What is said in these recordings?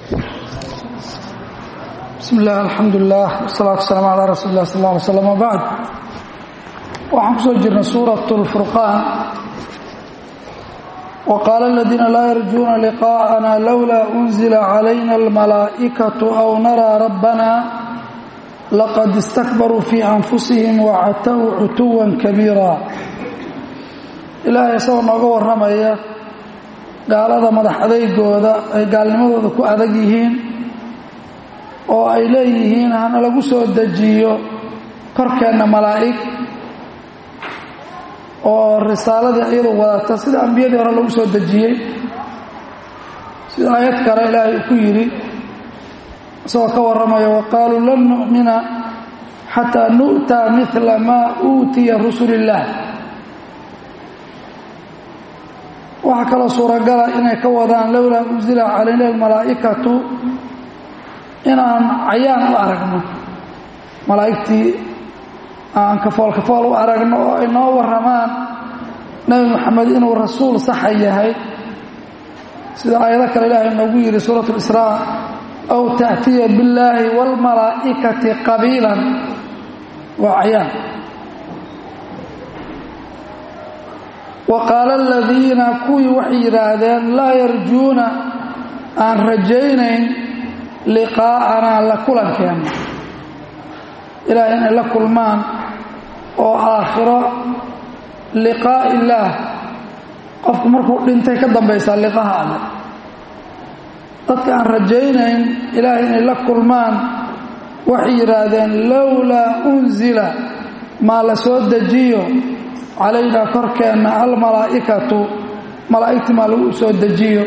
bismi illah alxamdulilah wasalaatu wasalaamu calaa rasuuli lah sal ly slam wbacd waxaan ku soo jirnay suurat اlfurqaan waqaala aladiina laa yarjuuna liqaa'ana lowlaa unzila calayna almalaa'ikatu aw naraa rabbana laqad istakbaruu fii anfusihim wacatow cutuwan kabiira ilaahay isagoo nooga warramaya gaalada madax adeygooda ay gaalnimadooda ku adag yihiin oo ay leeyihiin hana lagu soo dejiyo korkeenna malaa'ig oo risaaladii iyadu wadata sida ambiyadii hore lagu soo dejiyey sida aayad kale ilaahay uu ku yidhi isagoo ka warramaya wa qaaluu lan nu'mina xataa nu'taa midla maa uutiya rusul illaah waxaa kaloo suuragala inay ka wadaan lowlaa unzila calayna almalaa'ikatu inaan cayaan u aragno malaa'igtii aan kafool kafool u aragno oo ay noo warramaan nebi moxamed inuu rasuul saxa yahay sida aayado kale ilaahay noogu yidhi suurat اlisraa aw taأtiya billaahi wاlmalaa'ikati qabiilan waa cayaan wa qaala aladiina kuwii waxay yidhaahdeen laa yarjuuna aan rajaynayn liqaa'anaa la kulankeenna ilaahay inay la kulmaan oo aakhiro liqaa'i illaah qofku markuu dhintay ka dambaysaa liqaha alle dadka aan rajaynayn ilaahay inay la kulmaan waxay yidhaahdeen lowlaa unzila maa la soo dejiyo calaynaa korkeenna almalaa'ikatu malaa'igtii maa lagu soo dejiyo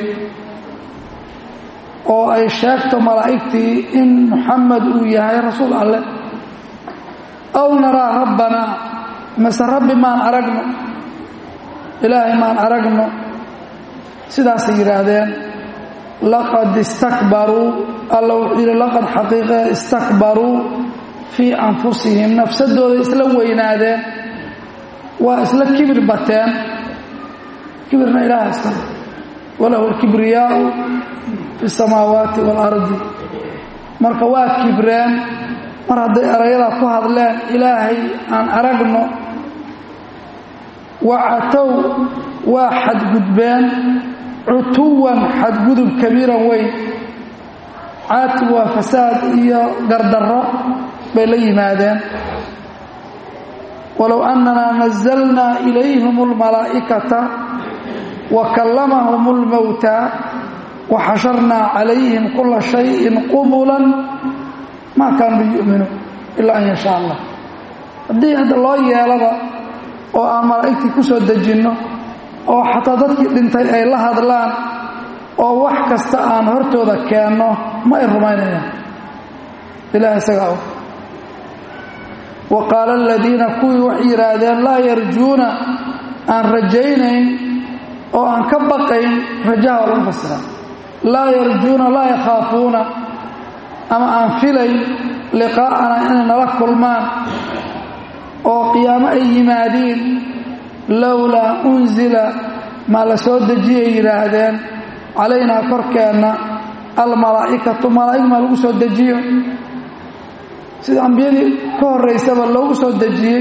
oo ay sheegto malaa'igtii in muxamed uu yahay rasuul alleh aw naraa rabbanaa mase rabbi maan aragno ilaahay maan aragno sidaasay yidhaahdeen laqad istakbaruu alla wuxuu yidhi laqad xaqiiqee istakbaruu fii anfusihim nafsadooda isla weynaadeen waa isla kibir bateen kibirna ilaah iskale walahu alkibriyaau fi samaawaati waalardi marka waa kibreen mar hadday erayadaa ku hadleen ilaahay aan aragno wacatow waa xadgudbeen cutuwan xadgudub kabiiran weyn caatib waa fasaad iyo gardarro bay la yimaadeen walow annanaa nazalnaa ilayhim almalaa'ikata wa kallamahum اlmowtaa waxasharnaa calayhim kula shayin qumulan maa kaanuu yu'minuun ilaa an yashaa allah haddii hadda loo yeelaba oo aan malaa'igtii ku soo dejinno oo xataa dadkii dhintay ay la hadlaan oo wax kasta aan hortooda keenno ma ay rumaynayaan ilaah isagaa og wa qaala aladiina kuwii waxay yidhaahdeen laa yarjuuna aan rajaynayn oo aan ka baqayn rajaha waa lagu fasira laa yarjuuna laa yakhaafuuna ama aan filayn liqaa'ana inay nala kulmaan oo qiyaamo ay yimaadiin lowlaa unzila maa la soo dejiyay yidhaahdeen calaynaa korkeenna almalaa'ikatu malaa'ig maa lagu soo dejiyo sida ambiyadii ka horraysaba loogu soo dejiyey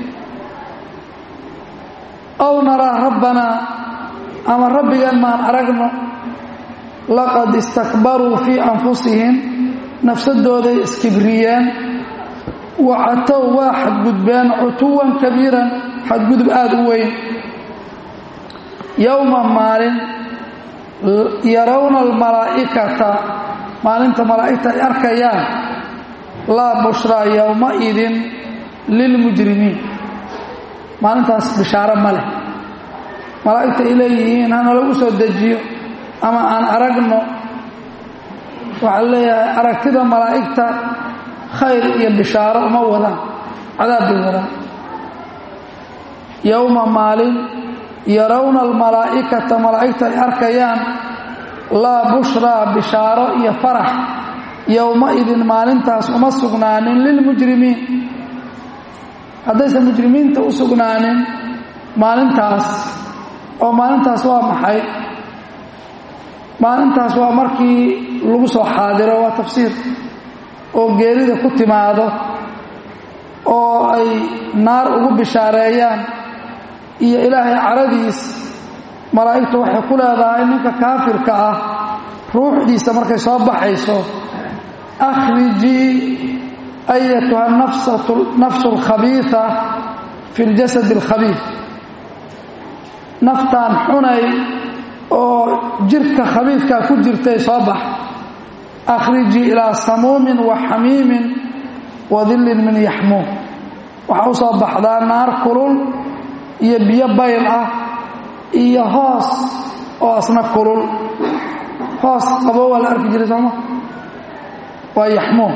aw naraa rabbanaa ama rabbigan maan aragno laqad istakbaruu fii anfusihim nafsadooday iskibriyeen wacatow waa xadgudbeen cutuwan kabiiran xadgudub aada u weyn yowma maalin yarawna almalaa'ikata maalinta malaa'igta ay arkayaan laa bushraa yowmaidin lilmujrimiin maalintaas bishaaro ma leh malaa'igta ay leeyihiin hana lagu soo dejiyo ama aan aragno waxaa leeyahay aragtida malaa'igta khayr iyo bishaaro uma wadaan cadaab bay wadaan yowma maalin yarawna almalaa'ikata malaa'igta ay arkayaan laa bushraa bishaaro iyo farax yowmaidin maalintaas uma sugnaanin lilmujrimiin haddaysan mujrimiinta u sugnaanin maalintaas oo maalintaas waa maxay maalintaas waa markii lagu soo xaadiro waa tafsiir oo geerida ku timaado oo ay naar ugu bishaareeyaan iyo ilaahay caradiis malaa'igtu waxay ku leedahay ninka kaafirka ah ruuxdiisa markay soo baxayso akhrijii ayatuha nafsu alkhabiia fi ljasad alkhabiif naftaan xunay oo jirka khabiifkaa ku jirtay soo bax akhrijii ilaa samuumin wa xamiimin wa dillin min yaxmuum waxaa u soo baxdaa naar kulul iyo biyo bayl ah iyo hoos oo asna kulul hoos qaboo waa la arki jiray sooma waa yaxmuum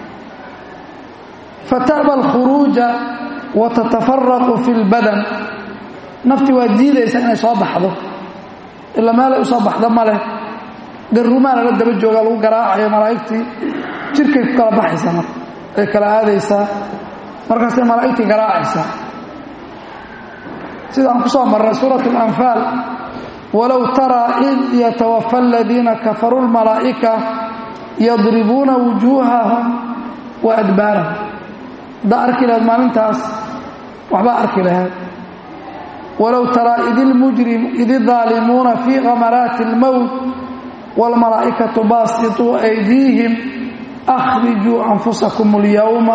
fata'ba alkhuruuja wa tatafaraqu fi lbadan nafti waa diidaysa inay soo baxdo ilaa meelay u soo baxda ma leh garuumaa lala daba joogaa lagu garaacayo malaa'igtii jirkay ku kala baxaysaa marka ay kala aadaysaa markaasay malaa'igtii garaacaysaa sidaan ku soo marray suurat alanfaal walow taraa id yatawafa aladiina kafaruu lmalaa'ika yadribuuna wujuuhahum wa adbaarahum haddaa arki lahayd maalintaas waxbaa arki lahayd walow taraa id idaalimuuna fii khamaraati اlmowt wاlmalaa'ikatu baasituu aydiihim akhrijuu anfusakum اlyowma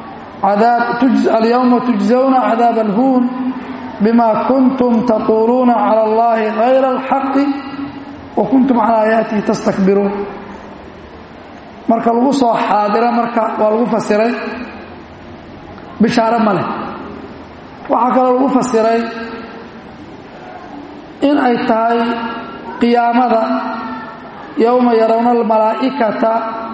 tujzawna cadaab alhuun bima kuntum taquuluuna cala allahi hayra alxaqi wa kuntum can aayaatihi tastakbiruun marka lagu soo xaadira marka waa lagu fasiray bishaaro ma leh waxaa kaloo lagu fasiray in ay tahay qiyaamada yowma yarawna almalaa'ikata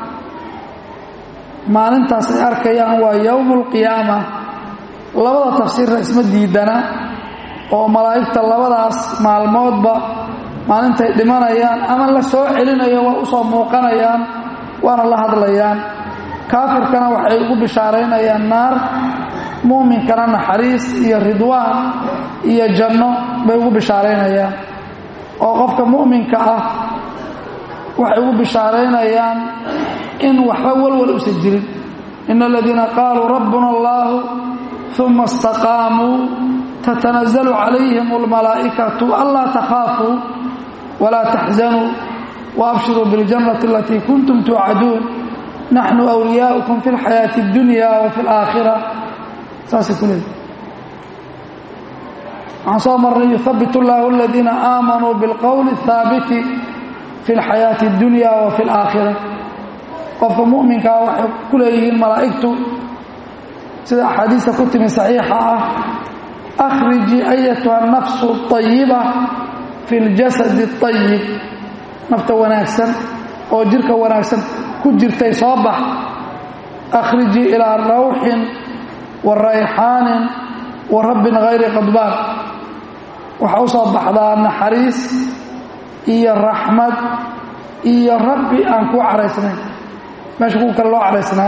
maalintaas ay arkayaan waa yowmu alqiyaama labada tafsiirna isma diidana oo malaa'igta labadaas maalmoodba maalintay dhimanayaan ama la soo celinayo waa u soo muuqanayaan waana la hadlayaan kaafirkana waxay ugu bishaaraynayaan naar muuminkana naxariis iyo ridwaan iyo janno bay ugu bishaaraynayaan oo qofka mu'minka ah waxay ugu bishaaraynayaan in waxba walwal usan jirin ina aladiina qaaluu rabbuna allaahu uma istaqaamuu tatanazalu calayhim almalaa'ikatu anlaa takhaafuu walaa taxzanuu waabshiruu biاljannati alatii kuntum tuucaduun naxnu wliyaaukum fi اlxayaati اddunya wa fi اlaakhira saasay ku leedahy waxaan soo marnay yuhabbit اllahu aladiina aamanuu biاlqowli الhaabiti fi اlxayaati اddunya wa fi اlaakhira qofka mu'minkaa waxay ku leeyihiin malaa'igtu sida axaadiista ku timi saxiixa ah akhrijii ayatuha nafsu اطayiba fi اljasadi الطayib nafta wanaagsan oo jirka wanaagsan ku jirtay soo bax akhrijii ilaa rawxin wa rayxaanin wa rabbin hayri qadbaan waxaa u soo baxdaa naxariis iyo raxmad iyo rabbi aan kuu caraysnayn meesha kuwa kale loo caraysnaay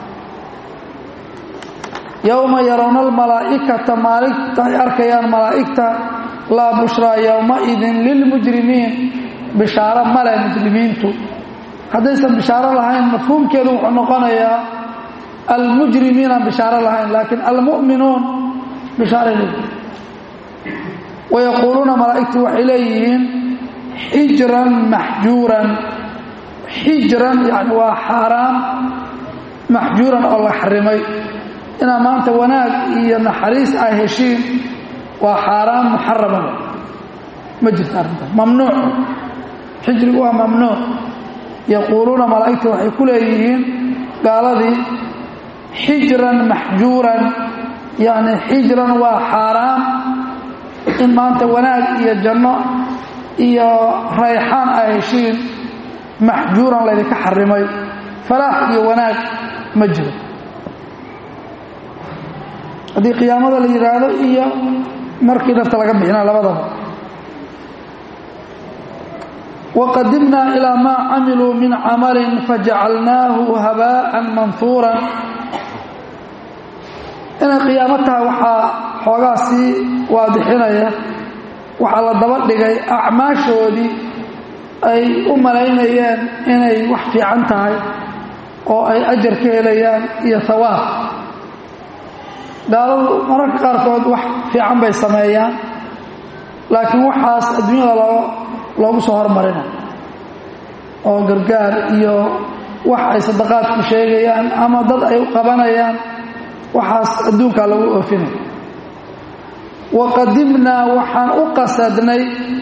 yowma yarawna almalaa'ikata maalinta ay arkayaan malaa'igta laa bushraa yowmaidin lilmujrimiin bishaaro male muslimiintu haddaysan bishaaro lahayn mafhuumkeedu wuxuu noqonayaa almujrimiinaan bishaaro lahayn laakiin almu'minuun bishaaray leeyihin wayaquuluuna malaa'igtu waxay leeyihiin xijran maxjuuran xijran yani waa xaaraan maxjuuran oo la xarimay inaa maanta wanaag iyo naxariis ay heshiin waa xaaraan muxarama ma jirta arrintaas mamnuuc xijrigu waa mamnuuc yaquuluuna malaa'igta waxay ku leeyihiin gaaladii xijran maxjuuran yacni xijran waa xaaraan in maanta wanaag iyo janno iyo rayxaan ay heshiin maxjuuran laydinka xarimay falaax iyo wanaag ma jiro haddii qiyaamada la yidhaahdo iyo markii nafta laga bixina labadaba waqadimnaa ilaa maa camiluu min camalin fajacalnaahu habaa'an manhuuran inay qiyaamo tahay waxaa xoogaa sii waadixinaya waxaa la daba dhigay acmaashoodii ay u malaynayeen inay wax fiican tahay oo ay ajar ka helayaan iyo hawaab gaaladu mararka qaarkood wax fiican bay sameeyaan laakiin waxaas adduunyada loo loogu soo hormarina oo gargaar iyo wax ay sadaqaadku sheegayaan ama dad ay u qabanayaan waxaas adduunkaa lagu oofinay wa qadimnaa waxaan u qasadnay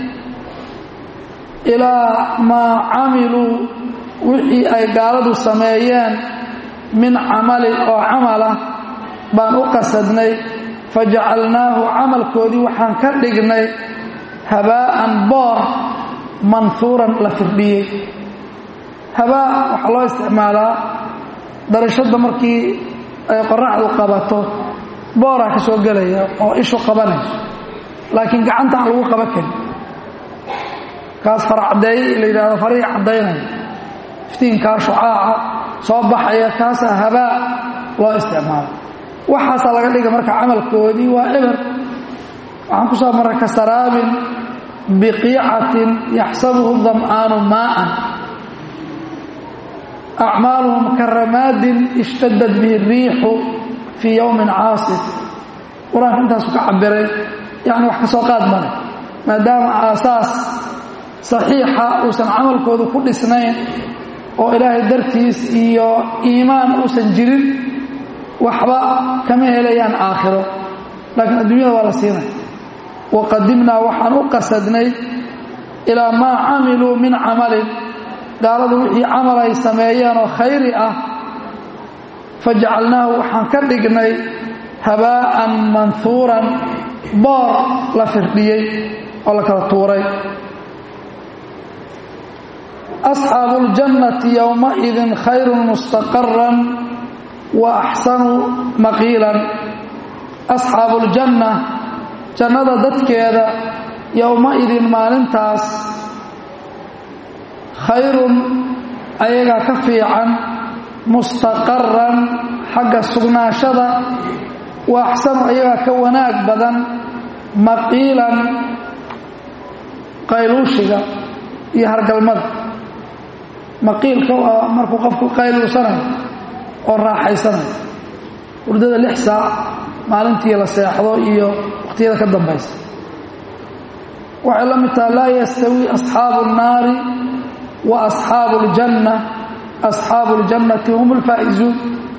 ilaa maa camiluu wixii ay gaaladu sameeyeen min camalin oo camalah baan u qasadnay fajacalnaahu camalkoodii waxaan ka dhignay habaa'an boor manhuuran la firdhiyey habaa waxaa loo isticmaalaa darashadda markii ay qoraxdu qabato booraa ka soo gelaya oo ishu qabanayso laakiin gacanta aan lagu qaban karin kaas fara caddeeye la yidhahdo farihii caddaynaya iftiinkaa shucaaca soo baxaya kaasaa habaa loo isticmaala waxaasaa laga dhiga marka camalkoodii waa eber waxaan ku soo marray ka saraabin biqiicatin yaxsabuhu dam'aanu maa'an acmaaluhum ka ramaadin ishtadad bihi riixu fii yowmin caasif qur-aanka intaasu ka cabiray yacni wax ka soo qaad male maadaama aasaas saxiixa uusan camalkoodu ku dhisnayn oo ilaahay dartiis iyo iimaan uusan jirin waxba kama helayaan aakhiro laakiin adduunyada waa la siinaya wa qadimnaa waxaan u qasadnay ilaa maa camiluu min camalin gaaladu wixii camal ay sameeyeen oo khayri ah fajacalnaahu waxaan ka dhignay habaa'an manhuuran boor la firdhiyey oo la kala tuuray asxaabu اljannati yowmaidin khayru mustaqaran wa axsanu maqiilan asxaabu اljanna jannada dadkeeda yowmaidin maalintaas khayrun ayagaa ka fiican mustaqaran xagga sugnaashada wa axsanu ayagaa ka wanaag badan maqiilan qayluushiga iyo hargalmada maqiilka waa markuu qofku qayluusanayo oo raaxaysanayo hurdada lix saac maalintii la seexdo iyo waqhtiyada ka dambaysa waxay la mid taha laa yastawi asxaabu الnaari wa asxaabu اljanna asxaabu اljannati hum اlfaa'izuun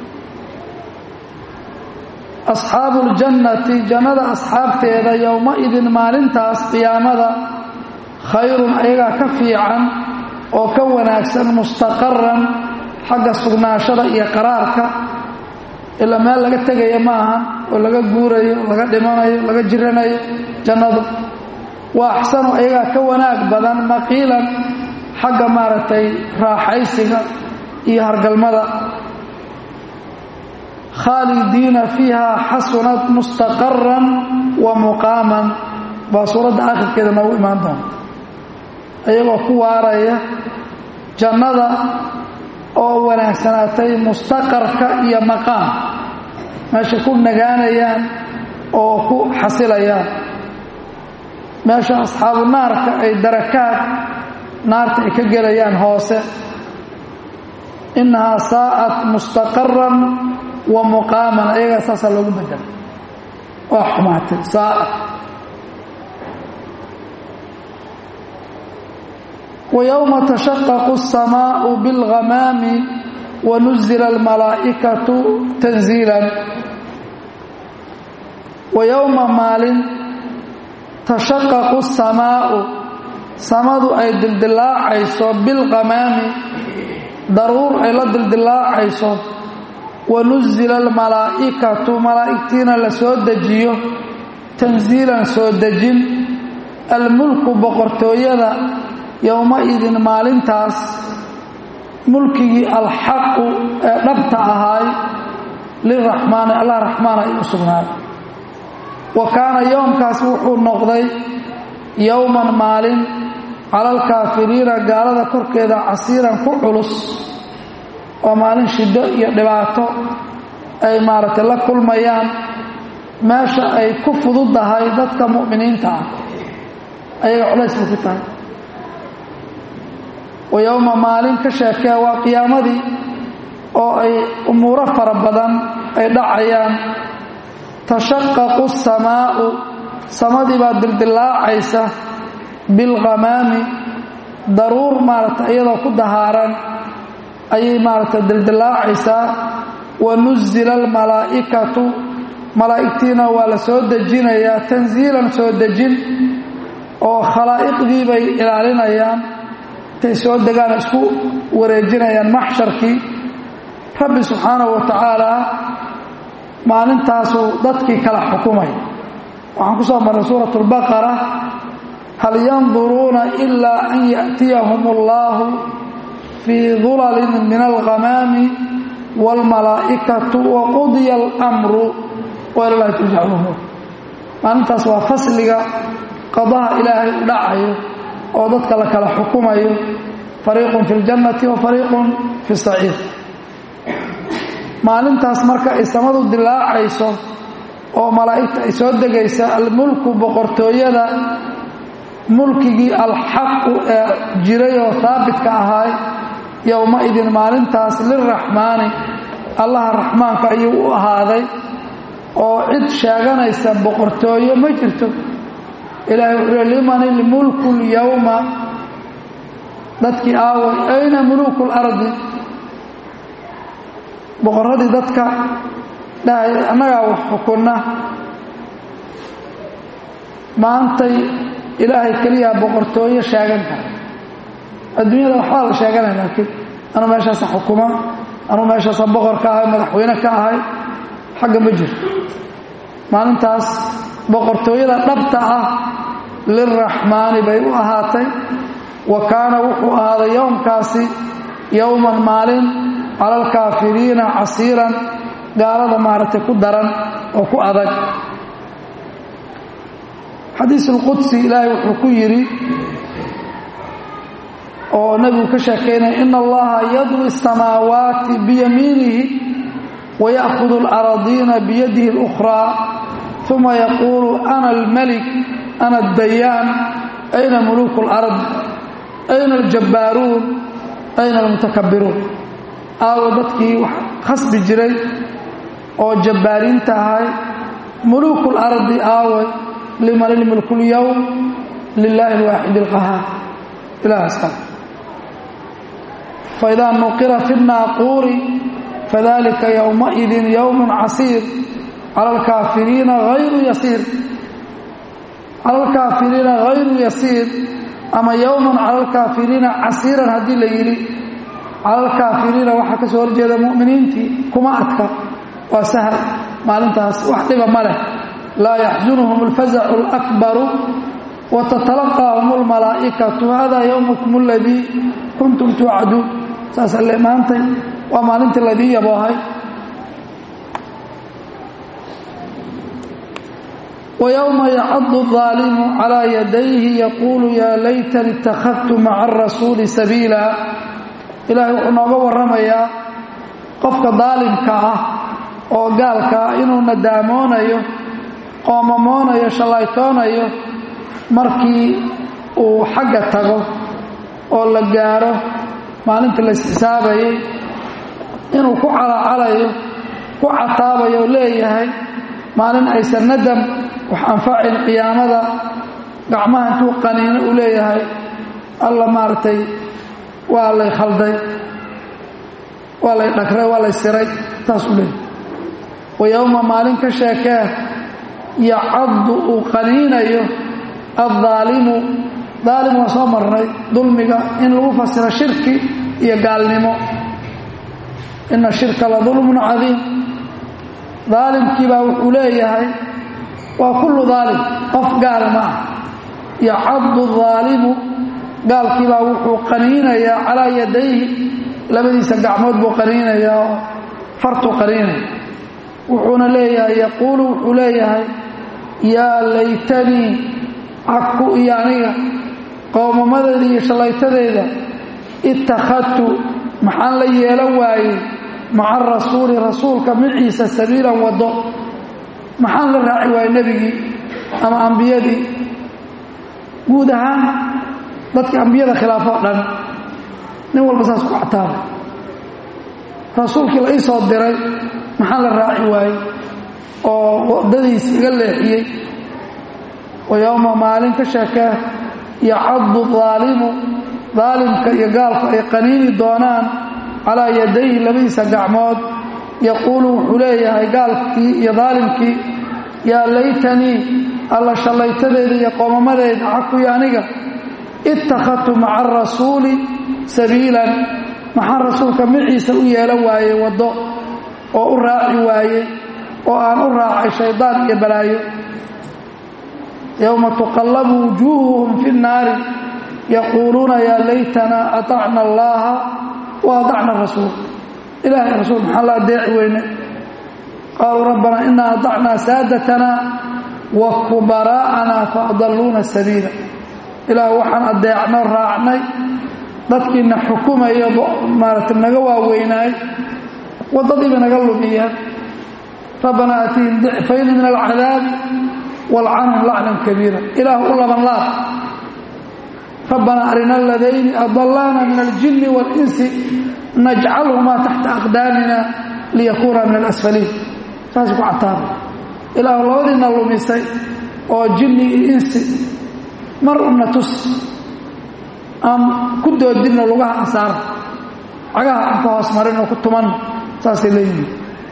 asxaabu اljannati jannada asxaabteeda yowmaidin maalintaas qiyaamada khayrun ayagaa ka fiican oo ka wanaagsan mustaqaran xagga sugnaashada iyo qaraarka ilaa meel laga tegaya ma aha oo laga guurayo laga dhimanayo laga jiranayo jannadu waa axsanu ayagaa ka wanaag badan maqiilan xagga maaragtay raaxaysiga iyo hargalmada khaalidiina fiiha xasunat mustaqaran wa muqaaman baa suuradda aakhirkeeda noogu imaan doonta ayagoo ku waaraya jannada oo wanaagsanaatay mustaqarka iyo maqaam meesha ku nagaanayaan oo ku xasilayaan meesha asxaabu naarka ay darakaad naarta ay ka gelayaan hoose innahaa saa'at mustaqaran wa muqaaman ayagaa saasaa loogu bedela waa xumaatay saa'at ويوم تشقق السماء بالغمام ونزل الملائكة تنزيلا ويوم مال تشقق السماء سمد أي دلدلاع عيسو بالغمام ضرور أي لدلدلاع عيسو ونزل الملائكة ملائكتين لسودجيو تنزيلا سودجين الملك بقرتويدا yowmaidin maalintaas mulkigii alxaqu ee dhabta ahaay liraxmaani allah raxmaan ay u sugnaaday wa kaana yowmkaas wuxuu noqday yowman maalin cala alkaafiriina gaalada korkeeda casiiran ku culus waa maalin shiddo iyo dhibaato ay maaragtay la kulmayaan meesha ay ku fududahay dadka mu'miniinta ah ayaga culays bay ku tahay wa yowma maalin ka sheekee waa qiyaamadii oo ay umuuro fara badan ay dhacayaan tashaqaqu asamaa'u samadii baa dildillaacaysa bilghamaami daruur maaragta iyadoo ku dahaaran ayay maaragta dildillaacaysaa wa nuzila almalaa'ikatu malaa'igtiina waa la soo dejinayaa tansiilan soo dejin oo khalaa'iqdii bay ilaalinayaan intay soo degaan isku wareejinayaan maxsharkii rabbi subxaanahu wa tacaalaa maalintaasuu dadkii kala xukumay waxaan ku soo marray suurat اlbaqara hal yanduruuna ilaa an yaأtiyahum اllahu fii dulalin min alghamaami wاlmalaa'ikatu waqudya اlmru wailalahi turjac lumuur maalintaas waa fasliga qadaha ilaahay u dhacayo oo dadka la kala xukumayo fariiqun fi اljannati wa fariiqun fi اsaciid maalintaas marka ay samadu dilaacayso oo malaa'igta ay soo degaysa almulku boqortooyada mulkigii alxaqu ee jiray oo haabitka ahaay yowma-idin maalintaas lilraxmaani allaha raxmaanka ayuu u ahaaday oo cid sheeganaysa boqortooyo ma jirto ilaahay wuxuu liman ilmulku lyowma dadkii aaway ayna muluuku lardi boqorradii dadka dhahay annagaa wax xukunna maantay ilaahay keliyaa boqortooyo sheegan kara adduunyada waxbaa la sheeganaya laakiin anuu meeshaasa xukuma anuu meeshaasa boqor ka ahay madaxweyne ka ahay xagga ma jirto maalintaas boqortooyada dhabta ah lilraxmaani bay u ahaatay wa kaana wuxuu ahaaday yowmkaasi yowman maalin cala alkaafiriina casiiran gaalada maaragtay ku daran oo ku adag xadiis ulqudsi ilaahay wuxuu ku yidhi oo nebigu ka sheekaynaya ina allaha yadwi الsamaawaati biyamiinihi waya'hudu اlaradiina biyadihi اlukhraa uma yaquulu ana almalik ana addayaan ayna muluuku اlard ayna aljabbaaruun ayna almutakabbiruun aawo dadkii wax khasbi jiray oo jabbaariinta ahay muluuku lardi aawe liman ilmulku lyowm lilaahi alwaaxid alqahaar ilahaas kale faidaa nuqira fi nnaaquuri fadalika yowmaidin yowmun casiir cala alkaafiriina hayru yasiir cala alkaafiriina hayru yasiir ama yowman cala alkaafiriina casiiran haddii la yidhi cala alkaafiriina waxaa ka soo horjeeda mu'miniintii kuma adka waa sahal maalintaas wax dhiba ma leh laa yaxsunhum alfazacu alakbaru wa tatalaqaahum almalaa'ikatu hada yowmukum aladii kuntum tuucaduun saasa le maantay waa maalintii laydii yaboohay ويوم يعض الظالم على يديه يقول يا ليتني اتخذت مع الرسول سبيلا إلهي wuxuu nooga warramayaa qofka daalimka ah oo gaalka ah inuu nadaamoonayo qoomamoonayo shallaytoonayo markii uu xagga tago oo la gaaro maalintii la isxisaabayay inuu ku calacalayo ku cataabayo oo leeyahay maalin aysan nadam wax anfacin qiyaamada gacmaha intuu qaniino uu leeyahay alla maaragtay waa lay khalday waa lay dhagray waa lay siray taas uu leeyahay wa yowma maalin ka sheekee yacaddu uu qaniinayo addaalimu daalim waa soo marnay dulmiga in lagu fasiro shirki iyo gaalnimo ina shirka la dulmun cadiim daalimkii baa wuxuu leeyahay waa kullu daalim qof gaal ma ah yacaddu daalimu gaalkiibaa wuxuu qaniinayaa calaa yadayhi labadiisa gacmood buu qaniinayaa oo fartuu qaniinaya wuxuuna leeyahay yaquulu wuxuu leeyahay yaa laytanii caku iyo aniga qowmamadeeda iyo shallaytadeeda ittakhadtu maxaan la yeelan waayey maca rasuuli rasuulka maciisa sabiilan waddo maxaan la raaci waayey nebigii ama ambiyadii guud ahaan dadkii ambiyada khilaafoo dhan nin walba saas ku cataabay rasuulkii la ii soo diray maxaa la raaci waayey oo waddadiis iga leexiyey wa yowma maalin ka sheekee yacaddu daalimu daalimka iyo gaalku ay qaniini doonaan calaa yadayhi labadiisa gacmood yaquulu wuxuu leeyahay gaalkii iyo daalimkii yaa laytanii alla shallaytadeeda iyo qoomamadeeda xakuyo aniga ittakhadtu maca arasuuli sabiilan maxaa rasuulka maciisa u yeelan waayey waddo oo u raaci waayey oo aan u raacay shaydaan iyo balaayo yowma tuqallabu wujuuhuhum fi nnaari yaquuluuna yaa laytanaa atacna allaaha wa atacna rasuul ilahay rasuul maxaa la adeeci weyne qaaluu rabbanaa inaa atacnaa saadatanaa wa kubaraa'anaa fa adalluuna sabiila ilaah waxaan adeecno raacnay dadkiina xukumaya maarata naga waaweynaay waddadiiba naga lumiyeen rabbanaa aatihim dicfayni min alcadaabi walcanhum lacnan kabiira ilaah u laban laab rabbanaa arina aladayni adalaana min aljinni waalinsi najcalhumaa taxta aqdaamina liyakuuna min alasfaliin saasay ku cataabay ilaah labadiina lumisay oo jinni iyo insi mar una tus aan ku doodinno lugaha ansaara cagaha aan ka hoos marin oo ku tumanno saasay leeyihiin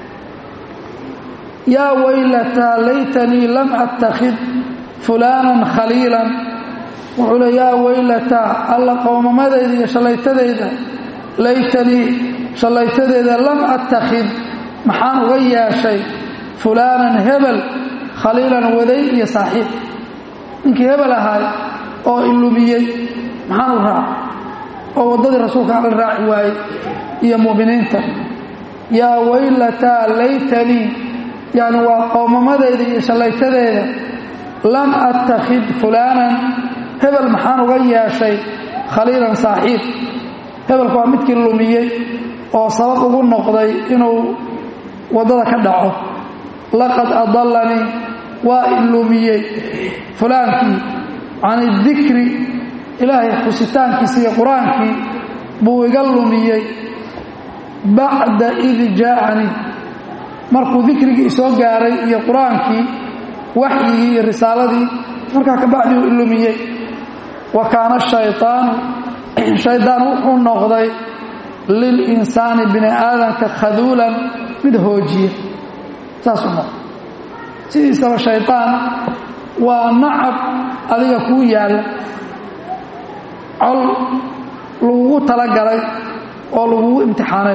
yaa waylataa laytanii lam attakhid fulaanan khaliilan wuxuu le yaa waylataa alla qowmamadayda iyo shallaytadayda laytanii shallaytadeeda lam attakhid maxaan uga yeeshay fulaanan hebel khaliilan waday iyo saaxiib ninkii hebel ahaay oo ilumiyey maxaan u raac oo waddadii rasuulka ala raaci waayey iyo mu'miniinta yaa waylataa laytanii yacni waa qowmamadayda iyo shallaytadeeda lam attakhid fulaanan hebel maxaan uga yeeshay khaliilan saaxiib hebelku waa midkii lumiyey oo sabab ugu noqday inuu waddada ka dhaco laqad adallanii waa ilumiyey fulaankii can idikri ilaahay xusitaankiisa iyo qur-aankii buu iga lumiyey bacda id jaa'anii markuu dikrigii isoo gaaray iyo qur-aankii waxyigii iyo risaaladii markaa kabacdi uu ilumiyey wa kaana shayطaanu shaydaan wuxuu noqday lilinsaani bini aadamka khaduulan mid hoojiya saasuu noqday sidiisaba shaydaan waa nacab adiga kuu yaalla col lagugu talagalay oo lagugu imtixaanay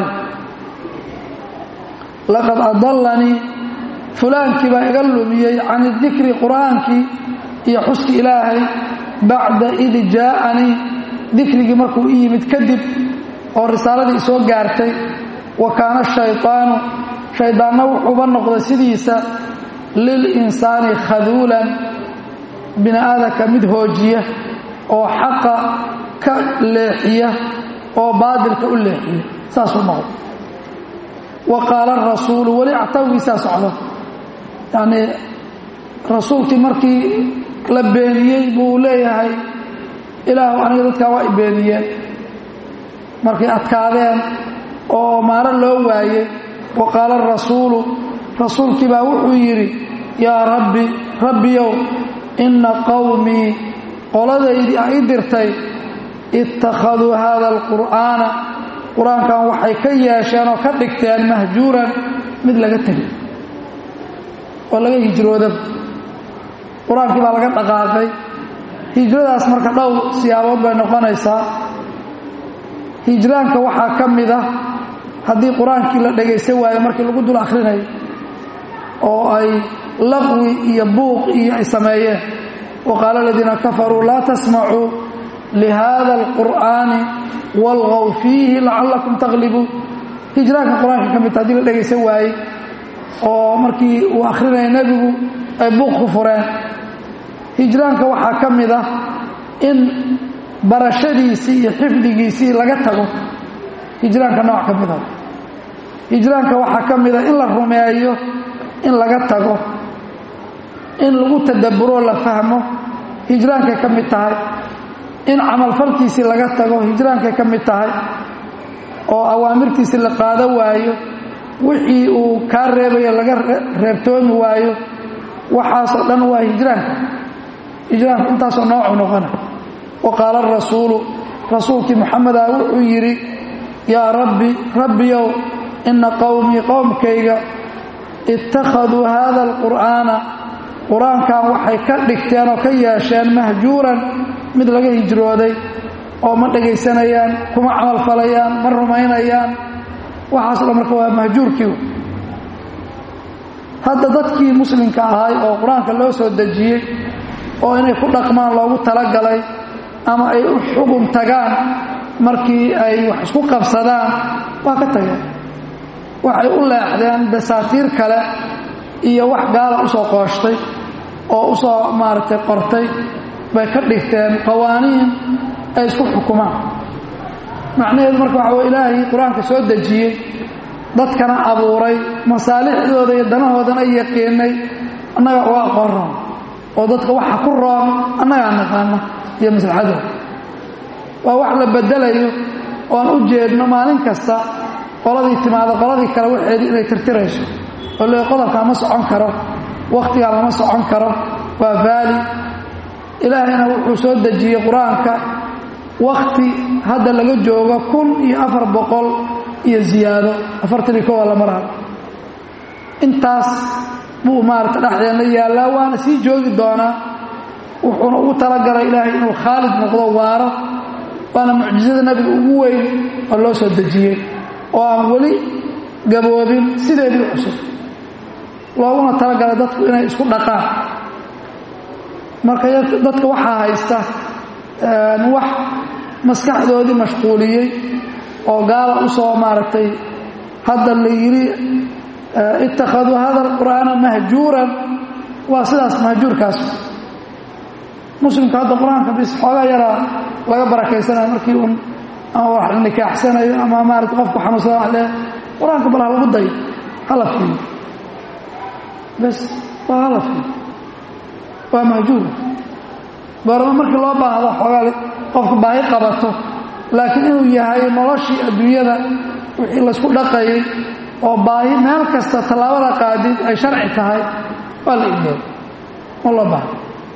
laqad adallanii fulaankii baa iga lumiyey can idikri qur'aankii iyo xuski ilaahay bacda id jaa'anii dikrigii markuu i yimid kadib oo risaaladii isoo gaartay wa kaana shayطaanu shaydaanna wuxuuba noqday sidiisa lilinsaani khaduulan bini aadamka mid hoojiya oo xaqa ka leexiya oo baadilka u leexiya saasuu noqday wa qaala arasuulu weli actawgiisaa socdo yacnii rasuulkii markii la beeniyey buu leeyahay ilaahu aniga dadkaa waa i beeniyeen markay adkaadeen oo maaro loo waayey wa qaala arasuulu rasuulkii baa wuxuu yidhi yaa rabbi rabbiyow inna qowmii qoladaydii a i dirtay ittakhaduu haada alqur'aana qur-aankan waxay ka yeesheen oo ka dhigteen mahjuuran mid laga tegay oo laga hijrooda qur-aankii baa laga dhaqaaqay hijradaas marka dhowr siyaabood bay noqonaysaa hijraanka waxaa ka mid ah haddii qur-aankii la dhagaysan waayo markii lagu dul akhrinayo oo ay laqwi iyo buuq iyo ay sameeyeen wa qaala aladiina kafaruu laa tasmacuu lihada alqur'aani walgaw fiihi lacallakum taglibuun hijraanka qur-aanka ka midta hadii la dhagaysan waayey oo markii uu akhrinaya nebigu ay buuq ku fureen hijraanka waxaa ka mid ah in barashadiisii iyo xifdigiisii laga tago hijraanka nooc ka mid a hijraanka waxaa ka mid a in la rumeeyo in laga tago in lagu tadaburoo la fahmo hijraankay ka mid tahay in camalfalkiisii laga tago hijraankay ka mid tahay oo awaamirtiisii la qaado waayo wixii uu kaa reebayo laga reebtoomi waayo waxaasoo dhan waa hijraanka hijraanku intaasoo noocu noqona wa qaala arasuulu rasuulkii moxameda wuxuu yidhi yaa rabbi rabbiyow inna qowmii qowmkayga ittakhaduu haada alqur'aana qur-aankan waxay ka dhigteen oo ka yeesheen mahjuuran mid laga hijrooday oo ma dhegaysanayaan kuma camalfalayaan ma rumaynayaan waxaaso dhan marka waa mahjuurkii hadda dadkii muslimka ahay oo qur-aanka loo soo dejiyey oo inay ku dhaqmaan loogu talagalay ama ay u xugun tagaan markii ay wax isku qabsadaan waa ka tageen waxay u leexdeen dasaatiir kale iyo wax gaala usoo qooshtay oo usoo maaragtay qortay bay ka dhigteen qawaaniin ay isku xukumaan macnaheedu marka waxa way ilaahay qur-aanka soo dejiyey dadkana abuuray masaalixdooda iyo danahoodana yaqiinay annaga uga aqoon roon oo dadka waxa ku roon annagaa naqaana iyo maslaxadooda waa wax la bedelayo oo aan u jeedno maalin kasta qoladii timaado qoladii kale waxeedii inay tirtirayso oo le qodobkaa ma socon karo wakhtigaa lama socon karo waa vaali ilaahayna wuxuu soo dejiyey qur-aanka wakhti hadda laga joogo kun iyo afar boqol iyo ziyaado afartan iyo kowa la maraha intaas buu maarata dhexdeenna yaallaa waana sii joogi doonaa wuxuuna ugu talagalay ilaahay inuu khaalid noqdo waaro waana mucjizada nabiga ugu weyn oo loo soo dejiyey oo aan weli gaboobin sideedii cusub looguna talagalay dadku inay isku dhaqaan marka dadka waxaa haysta wax maskaxdoodii mashquuliyey oo gaala u soo maaragtay hadda la yidhi ittakhaduu hada alqur'aana mahjuuran waa sidaas mahjuurkaas muslimka hadda qur-aanka bis xoogaa yaraa laga barakaysanaya markii uun ama wax la nikaaxsanayo ama maarata qofku xanuunsada wax le qur-aanka bal ha lagu dayo hala fiiyo bes waa hala fiiyo waa mahjuur goorma markii loo baahdo xoogaa qofka baahi qabato laakiin inuu yahay noloshii adduunyada wixii laysku dhaqayay oo baahi meel kasta tallaabada qaadid ay sharci tahay waa la ilooy ma loo baahdo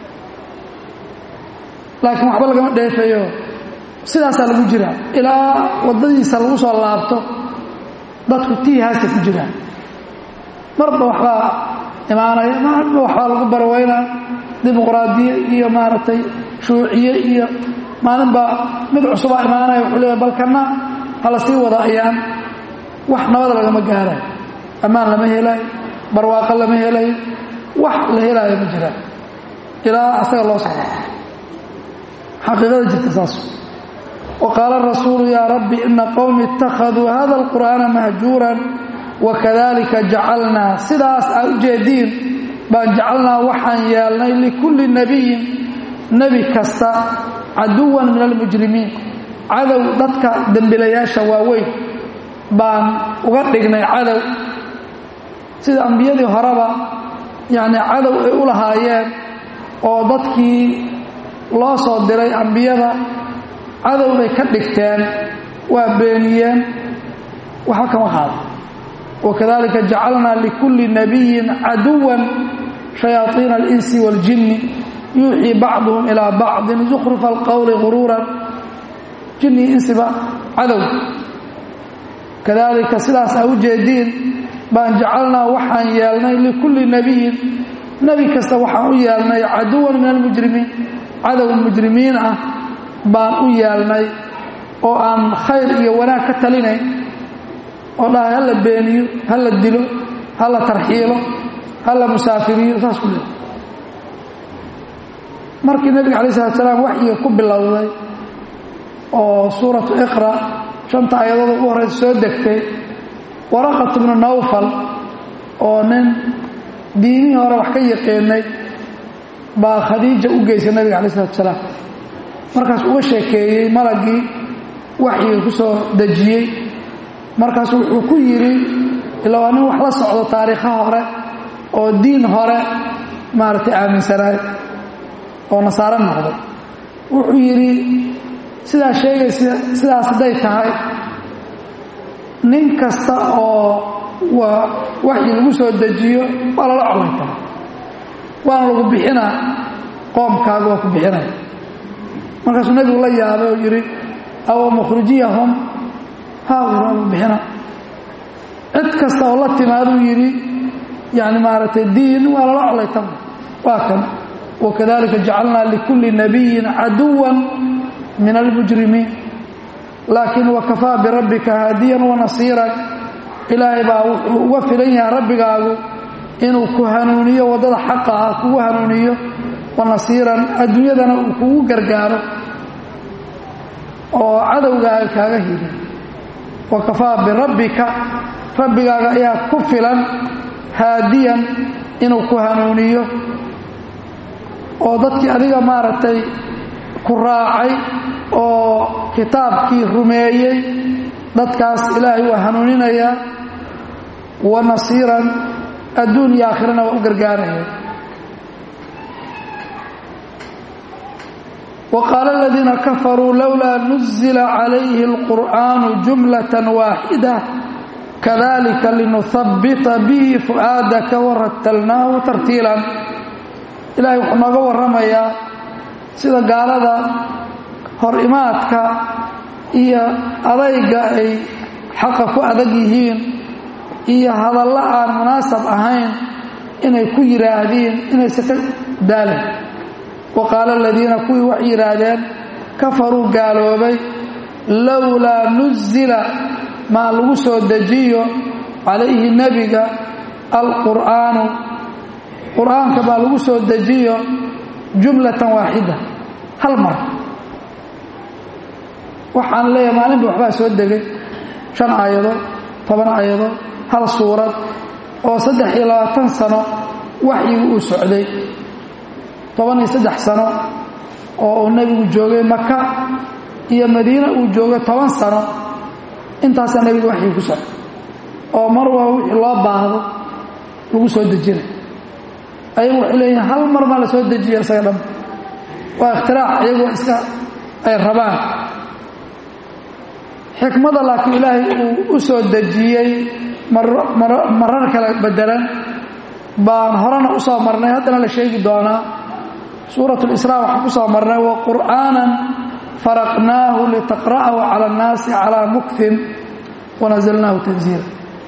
laakiin waxba lagama dheefayo sidaasaa lagu jiraa ilaa waddadiisa lagu soo laabto dadku tiihaasta ku jiraan marba waxbaa imaanaya marba waxbaa lagu barweynaa dimuqraadiye iyo maaragtay shuuciye iyo maalinbaa mid cusubaa imaanaya wuxuu leeya balkana hala sii wada ayaan wax nabada lagama gaarayo ammaan lama helayo barwaaqo lama helayo wax la helaayo ma jiraan ilaa asaga loo socdo xaqiiqada jirta saas وqاaل الرasuuل ya رbi إنa qومi اتakhذوu hada القur'aaنa mahjuuran وkadalika jacalnaa sidaas aa u jeediin baan jacalnaa waxaan yeelnay likulli nebiyin nebi kasta caduwan min almujrimiin cadow dadka dembilayaasha waaweyn baan uga dhignay cadow sida ambiyadii horeba yani cadow ay u lahaayeen oo dadkii loo soo diray ambiyada cadow bay ka dhigteen waa beeniyeen waxba kama qaado wakadalika jacalnaa likulli nabiyin caduwan shayaaiina alinsi waaljinni yuuxii bacduhum ilaa bacdin zukhrufa alqowli guruuran jinni insiba cadow kadalika sidaas aa u jeediin baan jacalnaa waxaan yeelnay likulli nebiyin nebi kasta waxaan u yeelnay caduwan min almujrimiin cadow mujrimiin ah baan u yeelnay oo aan khayr iyo wanaag ka talinayn oo dhahay hala beeniyo hala dilo hala tarxiilo hala musaafiriyo saas ku leey markii nebiga alay slat salaam waxyiga ku bilowday oo suuratu iqra shanta ayadooda ugu horeysa soo degtay waraqat bnu nawfal oo nin diimihii hore wax ka yaqiinay baa khadiija u geysay nebiga alay salatu salaam markaas uga sheekeeyey malagii waxyiga ku soo dejiyey markaas wuxuu ku yidhi ilaa waa nin wax la socdo taariikha hore oo diin hore maaragtay aaminsanaay oo nasaaro noqday wuxuu yidhi sidaa sheegaysa sidaas hadday tahay nin kasta oo waa waxii lagu soo dejiyo waa lala colaytaa waana lagu bixinaa qoomkaaga waa ku bixinaya markaasuu nebigu la yaabay oo yidhi aw mukhrijiyahum haa waa lagu bixina cid kasta oo la timaaduu yidhi yani maaragtay diin waa lala colayta waa kan wakadalika jacalnaa likulli nabiyin caduwan min almujrimiin laakiin wakafaa birabbika haadiyan wanasiiran ilaahay baa wuxuu uga filan yahay rabbigaagu inuu ku hanuuniyo waddada xaqa ah kugu hanuuniyo wanasiiran adduunyadana uu kugu gargaaro oo cadowgaaga kaaga hili wakafaa birabbika rabbigaaga ayaa ku filan haadiyan inuu ku hanuuniyo oo dadkii adiga maaragtay ku raacay oo kitaabkii rumeeyey dadkaas ilaahay waa hanuuninayaa wa nasiiran adduun iyo aakhirana waa u gargaaraya wa qaala aladiina kafaruu lowlaa nuzila calayhi alqur'aanu jumlatan waaxida kadalika linuhabbita bihi fu'aadaka warattalnaahu tartiilan ilaahay wuxuu nooga warramayaa sida gaalada hor imaadka iyo adayga ay xaqa ku adag yihiin iyo hadallo aan munaasab ahayn inay ku yidhaahdiin inaysan ka daalin wa qaala aladiina kuwii waxay yidhaahdeen kafaruu gaaloobay lowlaa nuzila maa lagu soo dejiyo calayhi nebiga alqur'aanu qur'aanka baa lagu soo dejiyo jumlatan waaxida hal mar waxaan leeyahay maalinba waxbaa soo degay shan aayadood toban aayadood hal suurad oo saddex iyo labaatan sano waxyigu uu socday toban iyo saddex sano oo uu nebigu joogay maka iyo madiine uu joogay toban sano intaasaa nebiga waxyigi ku socday oo mar waa wixii loo baahdo lagu soo dejinay ayagu waxay leeyihin hal mar maa la soo dejiya isaga dhan waa ikhtiraac iyagoo iska ay rabaan xikmada laakiin ilaahay uu u soo dejiyey marar kala bedelan baan horena u soo marnay haddana la sheegi doonaa suurat lisraa waxaan ku soo marnay wa qur'aanan faraqnaahu litaqra'ahu cala annaasi calaa muktin wanazalnaahu tanziila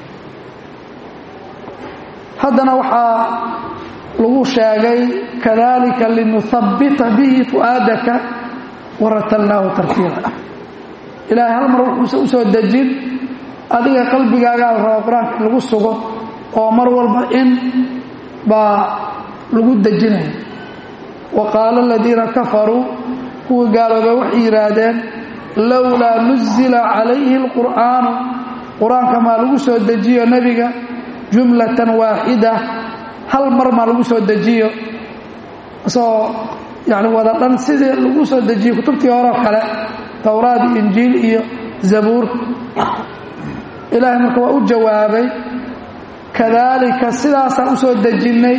haddana waxaa lagu sheegay kadalika linuhabbita bihi fu'aadaka waratalnaahu tartiila ilaahay hal mar wuxuusa u soo dejin adiga qalbigaagaa la raba qur-aanka in lagu sugo oo mar walba in baa lagu dejinaya wa qaala aladiina kafaruu kuwii gaaloobay waxay yidhaahdeen lowlaa nuzila calayhi alqur'aanu qur-aanka maa lagu soo dejiyo nebiga jumlatan waaxida hal mar maa lagu soo dejiyo isagoo yani wada dhan sidii lagu soo dejiyo kutubtii horeo kale towraad iyo injiil iyo zabuur ilaahay marka waa u jawaabay kadaalika sidaasaan u soo dejinnay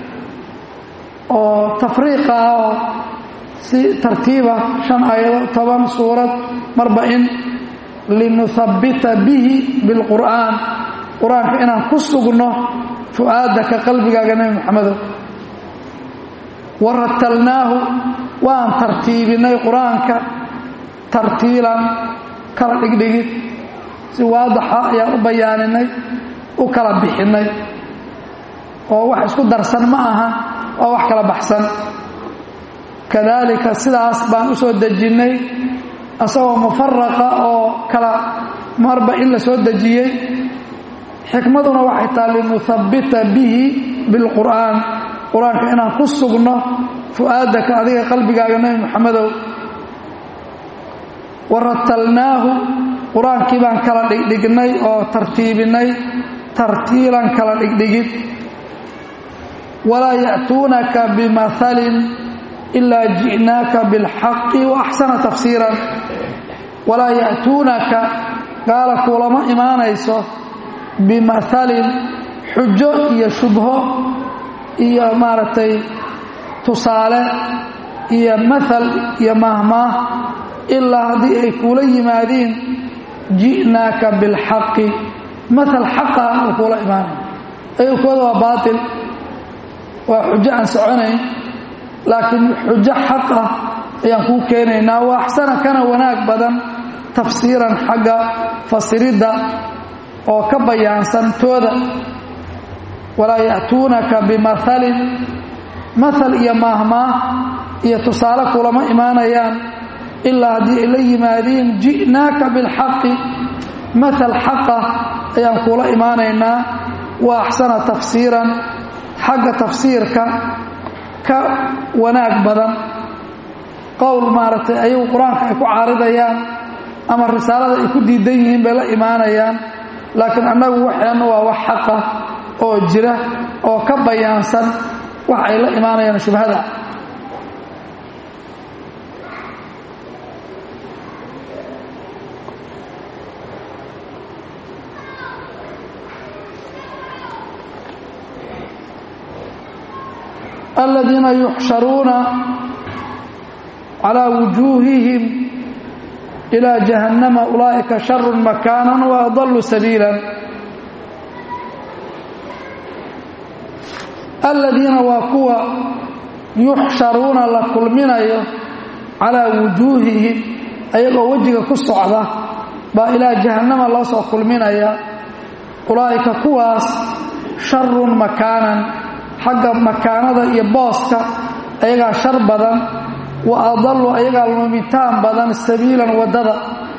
oo tafriiqa ah oo si tartiiba shan aayado toban suurad marba in linuhabbita bihi bilqur'aan qur-aanka inaan ku sugno fu'aadaka qalbigaaga nebi moxamedow waratalnaahu waan tartiibinay qur-aanka tartiilan kala dhigdhigid si waadaxa ayaan u bayaaninay u kala bixinay oo wax isku darsan ma aha waa wax kala baxsan kadaalika sidaas baan u soo dejinnay asagoo mufaraqa oo kala marba in la soo dejiyey xikmaduna waxay taha linuhabbita bihi bilqur'aan qur-aanka inaan ku sugno fu'aadaka adiga qalbigaaga nebi moxamedow waratalnaahu qur-aankii baan kala dhigdhignay oo tartiibinay tartiilan kala dhigdhigid walaa ya'tuunaka bimahalin ilaa ji'naaka bilxaqi wa axsana tafsiiran walaa ya'tuunaka gaala kuulama imaanayso bimahalin xujo iyo shubho iyo maaragtay tusaale iyo maal iyo maahmaah ilaa haddii ay kuula yimaadiin ji'naaka bilxaqi maal xaqa uu kuula imaanay ayagkooda waa baatil waa xujo aan soconayn laakiin xujo xaq ah ayaan kuu keenaynaa waa axsana kana wanaag badan tafsiiran xagga fasiridda oo ka bayaansan tooda walaa ya'tuunaka bimahalin mahal iyo maahmaah iyo tusaale kulama imaanayaan ilaa haddii ay la yimaadiin ji'naaka bilxaqi mahal xaqa ayaan kuula imaanaynaa waa axsana tafsiiran xagga tafsiirka ka wanaag badan qowl maaragtay ayagu qur-aanka ay ku caaridayaan ama risaalada ay ku diidan yihiin bay la imaanayaan laakiin annagu waxeennu waa wax xaqa oo jira oo ka bayaansan wax ay la imaanayaan shubhada aladiina yuxsharuuna calaa wujuuhihim ilaa jahannama ulaa'ika sharu makaanan wa adallu sabiilan aladiina waa kuwa yuxsharuuna la kulminayo calaa wujuuhihim ayagoo wejiga ku socda baa ilaa jahannama loo soo kulminaya ulaa'ika kuwaas sharun makaanan xagga makaanada iyo booska ayagaa shar badan wa adallu ayagaa lumitaan badan sabiilan waddada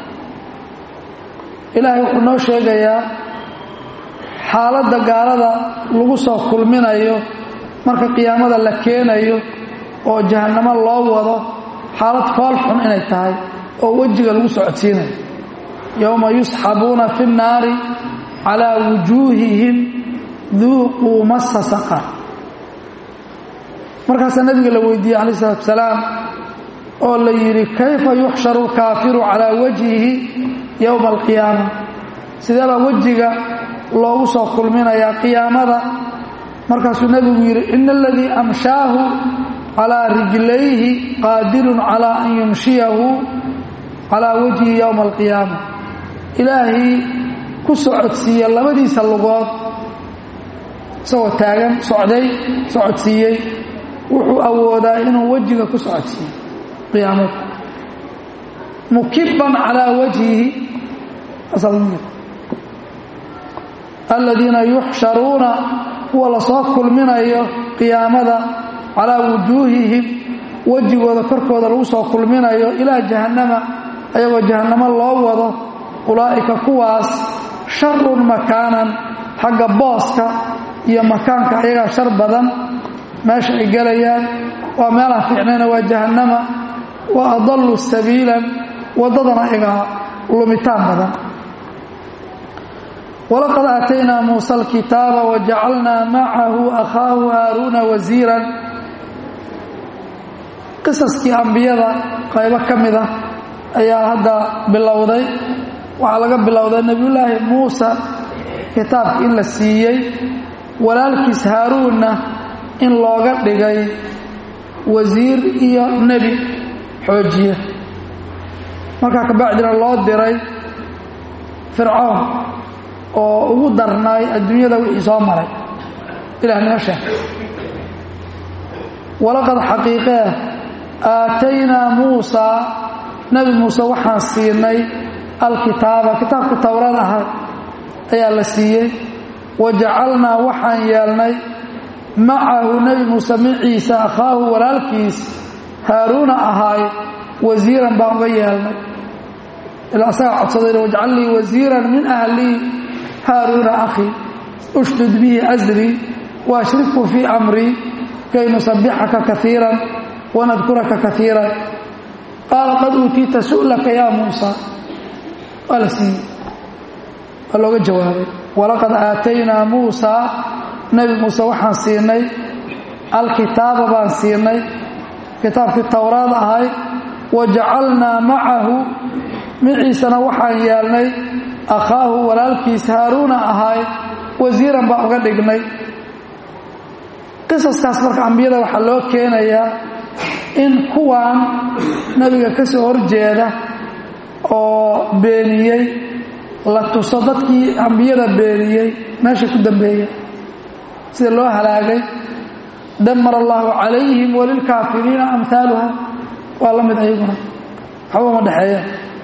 ilaahay wuxuu noo sheegayaa xaaladda gaalada lagu soo kulminayo marka qiyaamada la keenayo oo jahannamo loo wado xaalad fool xun inay tahay oo wejiga lagu socodsiinayo yowma yusxabuuna fi nnaari calaa wujuuhihim duuquu massa saqar markaasaa nabiga la weydiiyey calaih isalaatu salaam oo la yidhi kayfa yuxsharu lkaafiru calaa wajhihi yowma alqiyaama sidee baa wejiga loogu soo kulminayaa qiyaamada markaasuu nebigu yidhi ina aladii amshaahu calaa rijlayhi qaadirun calaa an yumshiyahu calaa wajhihi yowma alqiyaama ilaahii ku socodsiiya labadiisa lugood isagoo taagan socday socodsiiyey wuxuu awoodaa inuu wejiga ku socodsiiyo qiyaamada mukiban calaa wajhihi aladiina yuxsharuuna kuwa lasoo kulminayo qiyaamada calaa wujuuhihim wejigooda korkooda lagu soo kulminayo ilaa jahannama ayagoo jahannamo loo wado ulaa'ika kuwaas sharun makaanan xagga booska iyo makaanka ayagaa shar badan meesha ay gelayaan waa meelaan fiicnayna waa jahannama wa adallu sabiilan waddadana ayagaa lumitaan badan walaqad aataynaa muusa alkitaaba wajacalnaa macahu akhaahu haaruuna wasiiran qisaskii ambiyada qaybo ka mid ah ayaa hadda bilowday waxaa laga bilowday nebiyullaahi muusa kitaabka in la siiyey walaalkiis haaruunna in looga dhigay wasiir iyo nebi xoojiye markaa kabacdina loo diray fircoon oo ugu darnaay adduunyada wixii soo maray ilah noo sheeg walaqad xaqiiqee aataynaa muusaa nebi muuse waxaan siinay alkitaaba kitaabka towrad ahaa ayaa la siiyey wa jacalnaa waxaan yeelnay macahu nebi muuse maciisa akhaahu walaalkiis haaruuna ahaay wasiiran baan uga yeelnay ilaa asagaa codsadayna wajcal lii wasiiran min ahlii haaruuna akhii ushdud bihi asrii waashrikhu fii amrii kay nusabbixaka kaiiran wanadkuraka kaiiran qaala qad uutiita su'laka yaa muusa waa la siiyey waa looga jawaabay walaqad aataynaa muusaa nebi muuse waxaan siinay alkitaaba baan siinay kitaabkii towraad ahay wa jacalnaa macahu maciisana waxaan yeelnay akhaahu walaalkiis haaruuna ahaay wasiiran baan uga dhignay qisaskaas marka ambiyada waxaa loo keenayaa in kuwan nebiga ka soo horjeeda oo beeniyey la tuso dadkii ambiyada beeniyey meesha ku dambeeya sida loo halaagay damar allahu calayhim walilkaafiriina amhaaluha waa la mid ayaguna waxba ma dhexeeya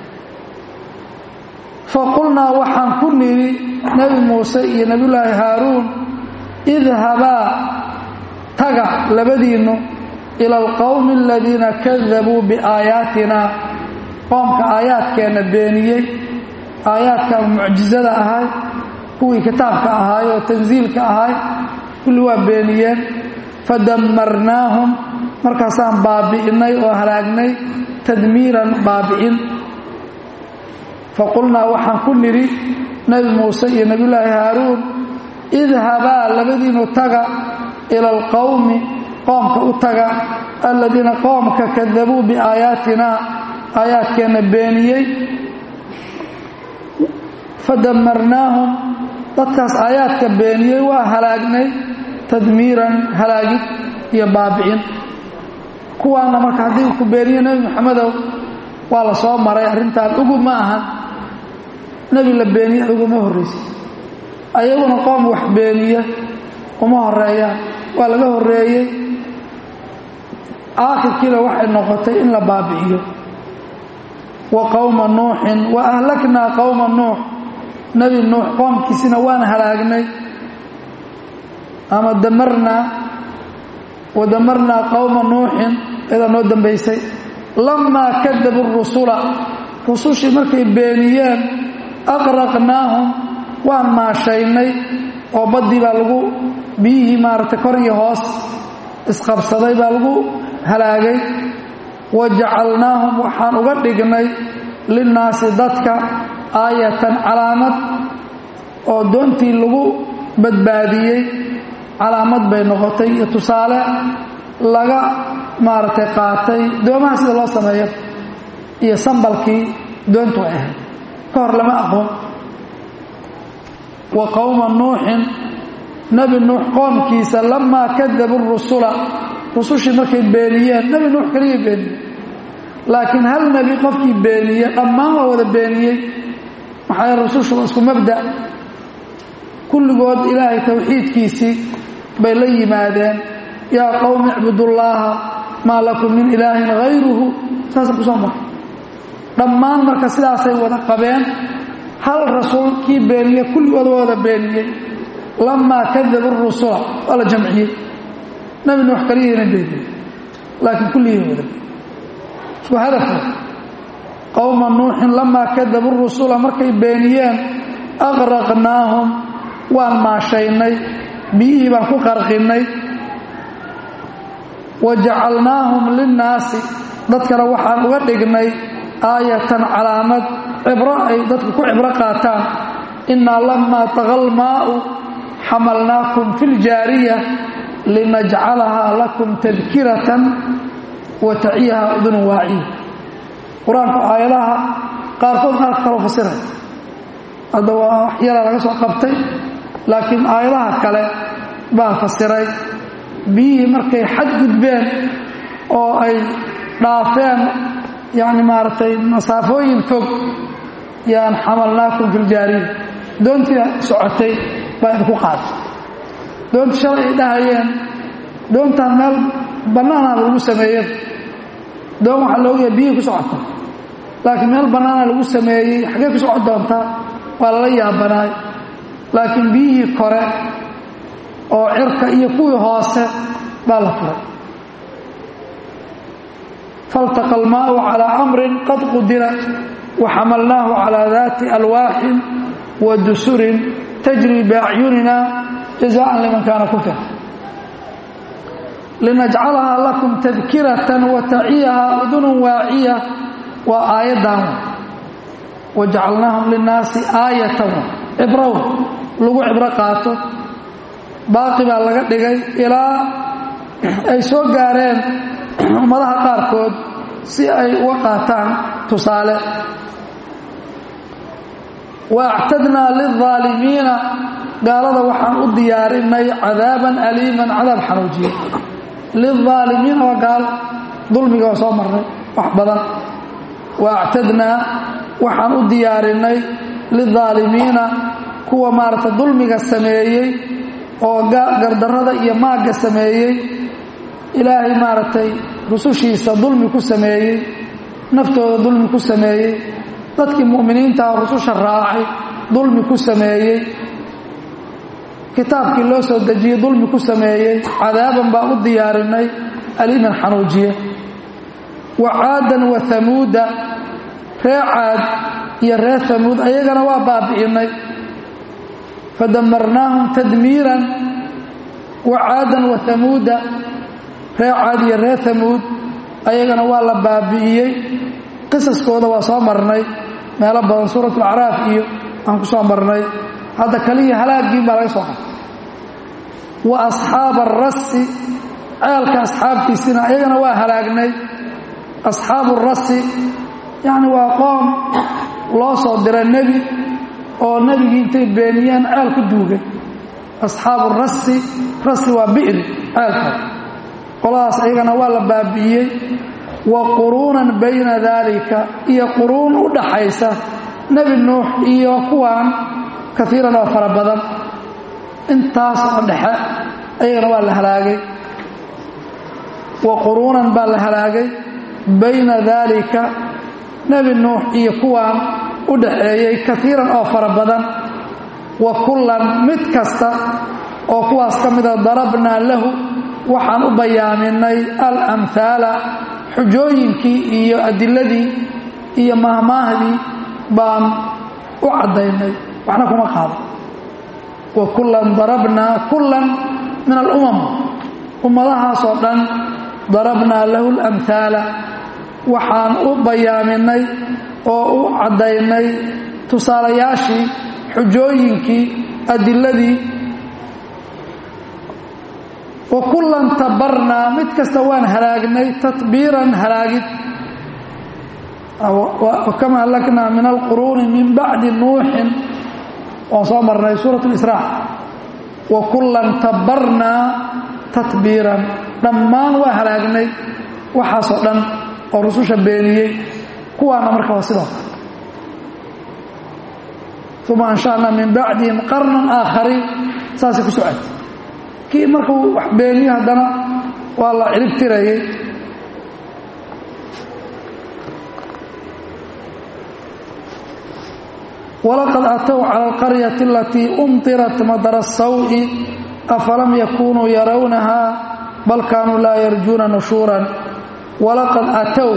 faqulnaa waxaan ku nidhi nebi muuse iyo nebiyullaahi haaruun idhabaa taga labadiinnu ila alqowmi aladiina kadabuu biaayaatina qoomka aayaadkeenna beeniyey aayaadka mucjizada ahay kuwii kitaabka ahaay oo tansiilka ahay kulli waa beeniyeen fadammarnaahum markaasaan baabi'inay oo halaagnay tadmiiran baabi'in faqulnaa waxaan ku nidhi nebi muuse iyo nebiyullaahi haaruun idhabaa labadiinu taga ila alqowmi qoomka u taga aladiina qoomka kadabuu biaayaatina aayaadkeenna beeniyey fadamarnaahum dadkaas aayaadka beeniyey waa halaagnay tadmiiran halaagid iyo baabi'in kuwaana marka haddii ku beeniye nebi moxamedow waa la soo maray arrintan ugu ma ahan nebi la beeniye uguma horraysa ayaguna qoom wax beeniya uma horeeyaan waa laga horreeyey aakhirkiina waxay noqotay in la baabi'iyo wa qowma nuuxin wa ahlaknaa qowma nuux nebi nuux qoomkiisina waan halaagnay ama damarnaa wa damarnaa qowma nuuxin iyadaa noo dambaysay lamaa kadabu rusula rusushii markay beeniyeen aqraqnaahum waan maashaynay oo baddii baa lagu biyihii maaragtay kor iyo hoos isqabsaday baa lagu halaagay wa jacalnaahum waxaan uga dhignay linnaasi dadka aayatan calaamad oo doontii lagu badbaadiyey calaamad bay noqotay iyo tusaale laga maaragtay qaatay doomaha sida loo sameeyo iyo sambalkii doontu ay ahayd ka hor lama aqoon wa qowma nuuxin nebi nuux qoomkiisa lamaa kadabu rusula rusushii markay beeniyeen nebi nuux keligay beeniyey laakiin hal nebi qofkii beeniye dhammaan waa wada beeniyey maxaa yeele rusushu waa isku mabda kulligood ilaahay towxiidkiisii bay la yimaadeen yaa qowmi icbudullaaha maa lakum min ilaahin hayruhu saasa ku soo mara dhammaan marka sidaasay wada qabeen hal rasuul kii beeniye kulligood waa wada beeniyey lamaa kadabu rusula waa la jamciyey nebi nuux kaliyayna beeniyey laakiin kulligii wada isku hadafka qowma nuuxin lamaa kadabu rusula markay beeniyeen aqraqnaahum waan maashaynay biyihii baan ku qarqinnay wa jacalnaahum linnaasi dadkana waxaan uga dhignay aayatan calaamad cibro ay dadku ku cibro qaataan innaa lamaa taqal maa'u xamalnaakum fi ljaariya linajcalahaa lakum tadkiratan wa taciyaha udunu waaciya qur-aanku aayadaha qaarkood qaarka kaloo fasiray hadda waa wax yaraa laga soo qabtay laakiin aayadaha kale baa fasiray biyihii markay xad gudbeen oo ay dhaafeen yacni maaragtay masaafooyin fog yaan xamalnaakum fi ljaariya doontii socotay baa idinku qaaday doontii shalay ay dhahayeen doontaan meel bannaanaaba lagu sameeyey doon waxaa loogayaa biyihii ku socota laakiin meel bannaana lagu sameeyey xaggee ku socon doontaa waa lala yaabanaay laakiin biyihii kore oo cirka iyo kuwii hoose baa la furay faltaqa almaau calaa amrin qad qudira wa xamalnaahu calaa daati alwaaxin wa dusurin tajri biacyunina jazaan liman kaana kufir linajcalahaa lakum tadkiratan wa taciyahaa udunun waaciya waa aayaddan wa jacalnaahum linnaasi aayatan cibrow lagu cibro qaato baaqi baa laga dhigay ilaa ay soo gaareen ummadaha qaarkood si ay uga qaataan tusaale wa actadnaa lilظaalimiina gaalada waxaan u diyaarinay cadaaban aliiman cadaab xanuujiye lilظaalimiina waa gaalo dulmiga waa soo marnay wax badan wa actadnaa waxaan u diyaarinay lidaalimiina kuwa maaragta dulmiga sameeyey oo gardarrada iyo maagga sameeyey ilaahay maaragtay rusushiisa dulmi ku sameeyey naftooda dulmi ku sameeyey dadkii mu'miniintaah rususha raacay dulmi ku sameeyey kitaabkii loo soo dejiyey dulmi ku sameeyey cadaaban baan u diyaarinay aliman xanuujiye wa caadan wa hamuuda ree caad iyo reer hamuud ayagana waa baabi'inay fadamarnaahum tadmiiran wa caadan wa hamuuda ree caad iyo reer hamuud ayagana waa la baabi'iyey qisaskooda waa soo marnay meelo badan suurat alacraaf iyo aan ku soo marnay hadda kaliya halaagiin baa laga soo qatay wa asxaaba arasi ceelka asxaabtiisina ayagana waa halaagnay asxaabu rasi yacni waa qoom loo soo dira nebi oo nebigii intay beeniyeen ceel ku duugay asxaabu rasi rasi waa bi'ri ceelka qoladaas ayagana waa la baabi'iyey wa quruunan bayna daalika iyo quruun u dhaxaysa nebi nuux iyo kuwaan kaiiran oo fara badan intaas oo dhexe ayagana waa la halaagay wa quruunan baa la halaagay bayna daalika nebi nuux iyo kuwaan u dhaxeeyey kaiiran oo fara badan wa kullan mid kasta oo kuwaas ka mida darabnaa lahu waxaan u bayaaminay alamhaala xujooyinkii iyo adiladii iyo mahmaahdii baan u caddaynay waxna kuma qaado wa kullan darabnaa kullan min alumam ummadahaasoo dhan darabnaa lahu alamhaala waxaan u bayaaminay oo u caddaynay tusaalayaashii xujooyinkii adiladii wa kullan tabarnaa mid kasta waan halaagnay tatbiiran halaagid kama halaknaa min alquruuni min bacdi nuuxin waan soo marnay suurat lisraa wa kullan tabarnaa tatbiiran dhammaan waa halaagnay waxaasoo dhan oo rususha beeniyey kuwaana marka waa sidoo kale uma ansha'naa min bacdihim qarnan aakhariin saasay ku socotay kii markuu wax beeniyo haddana waa la cirib tirayay walaqad atow cala alqaryati alatii umtirat madara sawi afalam yakunuu yarawnahaa bal kaanuu laa yarjuuna nushuuran walaqad atow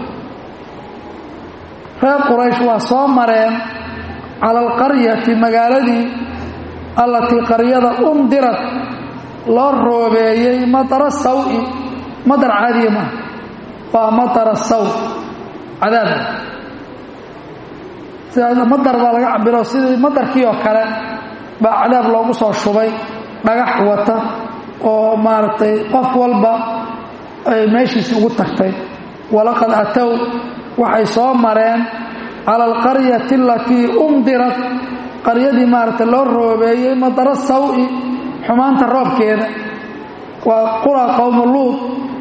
reer quraysh waa soo mareen cala alqaryati magaaladii allatii qaryada umdirat loo roobeeyey madara sawi madar caadiya maaha waa madara saw cadaab madar baa laga cabiro sidii madarkii oo kale baa cadaab loogu soo shubay dhagax wata oo maaragtay qof walba ay meeshiisi ugu tagtay walaqad atow waxay soo mareen cala alqaryati alatii umdirat qaryadii maaragtay loo roobeeyey madara sawi xumaanta roobkeeda waa qura qowmu luud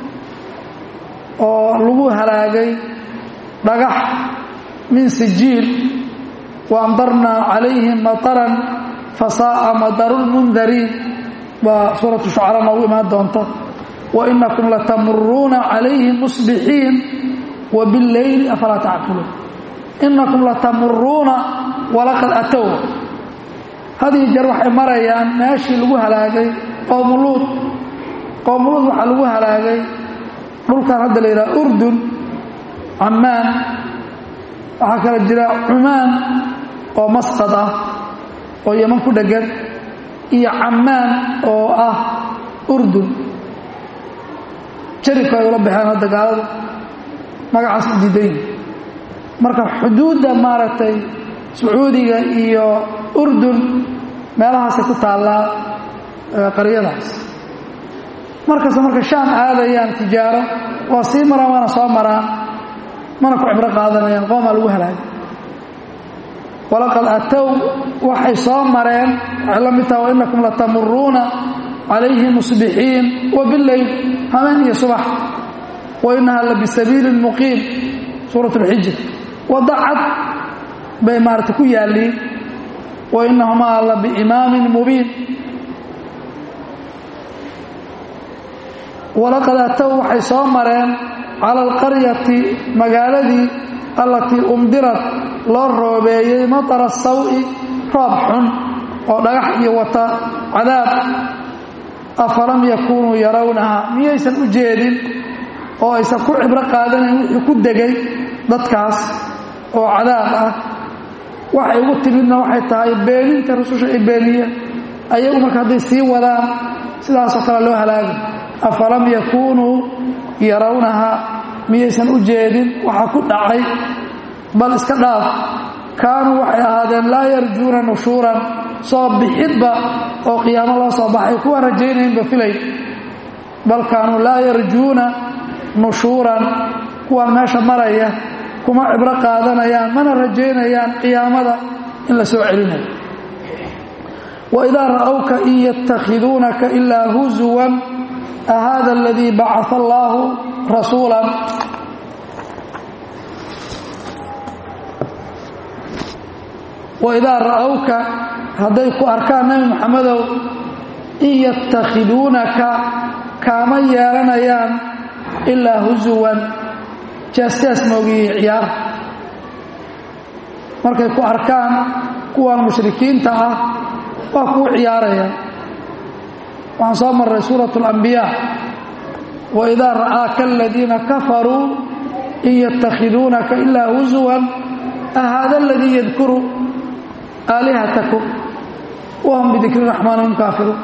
oo lagu halaagay dhagax min sijiil wa amdarnaa calayhim mataran fasaa'a madarulmundariin baa suuratu shucara noogu imaan doonta wa inakum latamuruuna calayhim musbixiin wa billeyli afalaa tacqiluun inakum latamuruuna walaqad atow hadiyo jeer waxay marayaan meeshii lagu halaagay qowmuluud qowmuluud waxaa lagu halaagay dhulkan hadda la yidhaha urdun cammaan waxaa kala jira cumaan oo masqad ah oo yeman ku dheggan iyo cammaan oo ah urdun jaribka ay ula baxeen hadda gaaladu magacaas u diidayn marka xuduudda maaragtay sacuudiga iyo urdun meelahaasay ku taallaa qaryadaas markasta marka shaam aadayaan tijaaro waa sii maraan waana soo maraan mana ku cibro qaadanayaan qoomaa lagu halaagay walaqad atow waxay soo mareen waxay la mid taha wa inakum latamuruuna calayhi musbixiin wa bileyl hameen iyo subax wa innaha la bisabiilin muqiim suurat اlxijr wadda cad bay maarata ku yaalliin wa innahumaa la biimaamin mubiin walaqad atow waxay soo mareen cala alqaryati magaaladii allatii umdirad loo roobeeyey matara sawi roob xun oo dhagax iyo wata cadaab afalam yakuunuu yarawnaha miyaysan u jeedin oo aysan ku cibro qaadanayn wixii ku degay dadkaas oo cadaab ah waxay ugu timidna waxay tahay beeninta rususha ay beeniyeen ayagu marka hadday sii wadaan sidaasoo kale loo halaagay afalam yakuunuu yarawnaha miyaysan u jeedin waxa ku dhacay bal iska dhaaf kaanuu waxay ahaadeen laa yarjuuna nushuuran soo bixidba oo qiyaamo loo soo baxay kuwa rajaynaynba filay bal kaanuu laa yarjuuna nushuuran kuwaan meesha maraya kuma cibro qaadanayaan mana rajaynayaan qiyaamada in la soo celinayo waidaa ra'awka in yatakhiduunaka ilaa huzuwan ahada aladii bacaa allaahu rasuulan waidaa ra'awka hadday ku arkaan nebi maxamedow in yatakhiduunaka kaama yeelanayaan ilaa husuwan jaasjaas moogiyi ciyaar markay ku arkaan kuwan mushrikiinta ah waa kuu ciyaarayaan waxaan soo marray suurat اlambiyaa waidaa ra'aaka aladiina kafaruu in yatakhiduunaka ilaa husuwan ahaada aladii yadkuru aalihatakum wahum bidikri raxmaan hum kaafiruun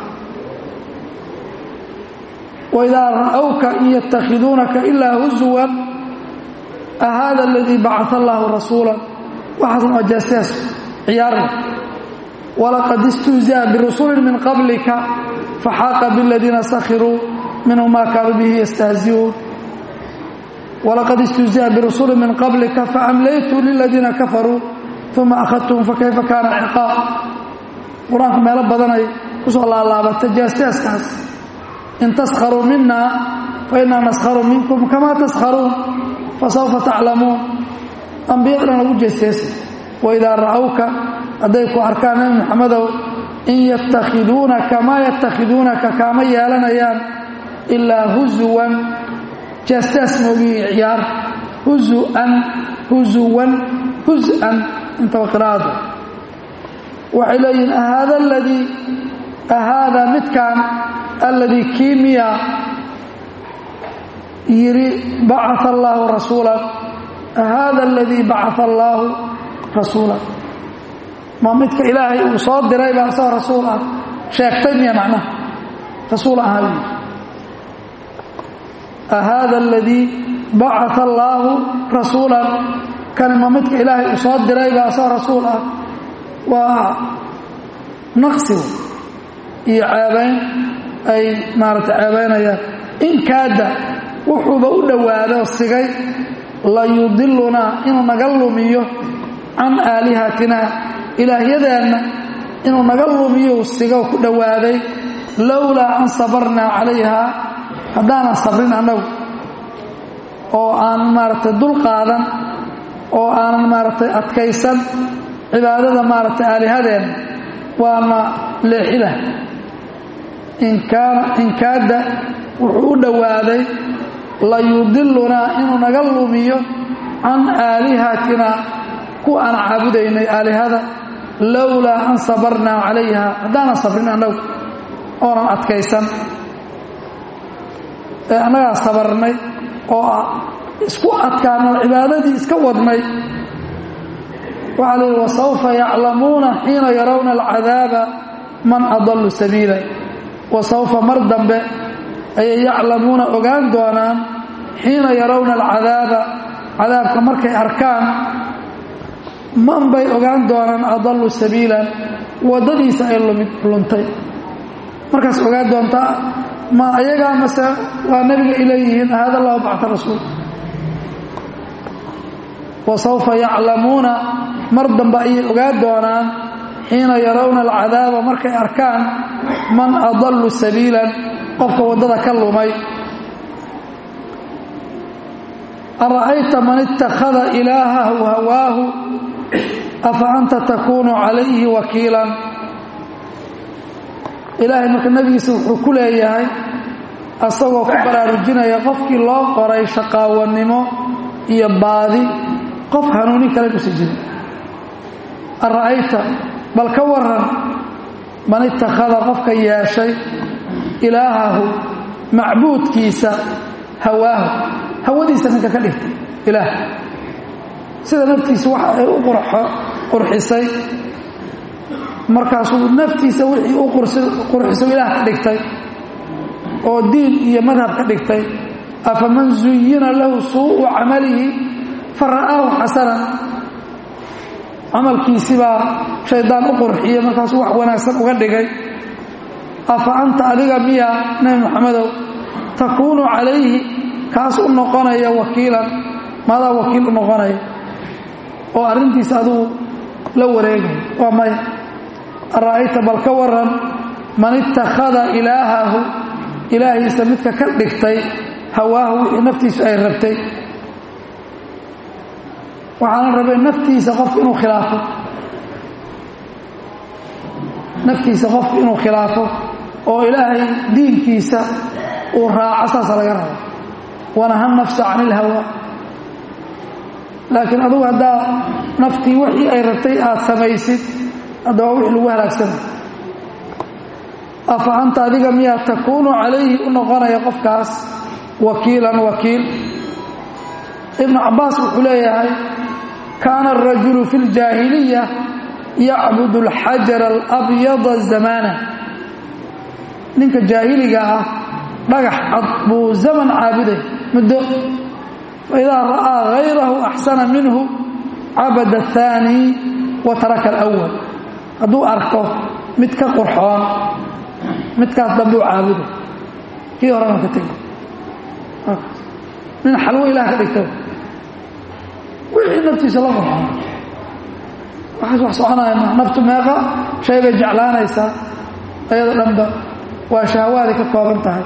waidaa ra'awka in yatakhiduunaka ilaa husuwan ahaada aladii bacaa allaahu rasuula waxaasna waa jaastaas ciyaarna walaqad istuuzi'a birusulin min qablika faxaaqa biladiina sakhiruu minhum maa kaanuu bihi yastahzi'uun walaqad istuuzi'a birusulin min qablika faamlaytu liladiina kafaruu uma akhadtuhum fakayfa kaana ciqaab qur-aanka meelo badanay ku soo laalaabata jaastaskaas in taskharuu mina fainaa naskharu minkum kamaa taskharuun fasawfa taclamuun ambiyadana lagu jeesteesa waidaa ra'awka hadday ku arkaan nebi maxamedow in yatakhiduunaka maa yatakhiduunaka kaama yeelanayaan ilaa husuwan jaastaas moogii ciyaar husuan husuwan husan intaba qiraa'ada waxay leeyihiin ahaada aladii ahaada midkan alladii kiimiya yidhi bacaa allaahu rasuulan ahaada aladii bacaa allaahu rasuula ma midka ilaahay uu soo diray baa isagoo rasuul ah sheegtay miya macnaha rasuul ahaa buu ahaada aladii bacaa allaahu rasuulan kani ma midka ilaahay uu soo diray baa isagoo rasuul ah waa naqsiga iyo ceebayn ay maaragtay ceebaynayaan in kaada wuxuuba u dhowaadoo sigay layudilunaa inuu naga lumiyo can aalihatina ilaahyadeenna inuu naga lumiyo sigoo ku dhowaaday lowlaa an sabarnaa calayhaa haddaanan sabrin annagu oo aanan maaragtay dul qaadan oo aanan maaragtay adkaysan cibaadada maaragtay aalihadeenna waana leexilah inkaada wuxuu u dhowaaday layudilunaa inuu naga lumiyo can aalihatina kuwa aan caabudaynay aalihada lowlaa an sabarnaa calayha haddaanan sabrin annagu oonan adkaysan ee annagaa sabarnay oo isku adkaano cibaadadii iska wadnay waxaa la yidhi wasawfa yaclamuuna xiina yarawna alcadaaba man adallu sabiila wasawfa mar dambe ayay yaclamuuna ogaan doonaan xiina yarawna alcadaaba cadaabka markay arkaan man bay ogaan doonaan adallu sabiilan waddadiisa ay luntay markaas ogaan doontaa ma ayagaa mase waa nebiga ay leeyihiin hada allahu bacta rasuul wasawfa yaclamuuna mar dambe ayay ogaan doonaan xiina yarawna alcadaaba markay arkaan man adallu sabiilan qofka waddada ka lumay ara'ayta man ittakhada ilaahahu hawaahu afa anta takuunu calayhi wakiilan ilaahay marka nebigiisa wuxuu ku leeyahay asagoo ku baraarujinaya qofkii loo qoray shaqaawannimo iyo baadi qof hanuunin kale inuusan jirin ara'ayta bal ka waran man ittakhada qofka yeeshay ilaahahu macbuudkiisa hawaahu hawadiisa ninka ka dhigtay ilaah sida naftiisa waxa ay u qurxisay markaasuu naftiisa wixii u qurxiso ilaah ka dhigtay oo diin iyo madhab ka dhigtay afaman zuyina lahu suu'u camalihi fa ra'aahu xasanan camalkiisi baa shaydaan u qurxiyey markaasuu wax wanaagsan uga dhigay afa anta adiga miya nebi moxamedow takuunu calayhi kaas u noqonaya wakiilan maadaa wakiil u noqonaya oo arrintiisa adugu la wareegay waa maya ara'ayta bal ka waran man ittakhada ilaahahu ilaahiisa midka ka dhigtay hawaahu wixii naftiisu ay rabtay waxaana rabay naftiisa qofku inuu khilaafo naftiisa qofku inuu khilaafo oo ilaahay diinkiisa uu raaco saasa laga rabo wanaha nafsa can ilhawa laakiin adugu haddaa naftii wixii ay rabtay aad samaysid hadda waa wixii lagu halaagsana afa anta adiga miyaa takuunu calayhi u noqonaya qofkaas wakiilan wakiil ibnu cabbaas wuxuu leeyahay kaana arajulu fi ljaahiliya yacbud alxajara alabyada zamaana ninka jaahiliga ah dhagax cad buu zaman caabuday muddo faidaa ra'aa hayrahu axsana minhu cabada aلthaani wa taraka alأwal hadduu arko mid ka qurxoon midkaas dambuu caabuday kii horena ka tegay nin xalwo ilaah ka dhigta wixii naftiisa la qurxoon waxaas wax soconaya ma naftu meeqa shay bay jeclaanaysaa ayado dhanba waa shahwaaday ka kooban tahay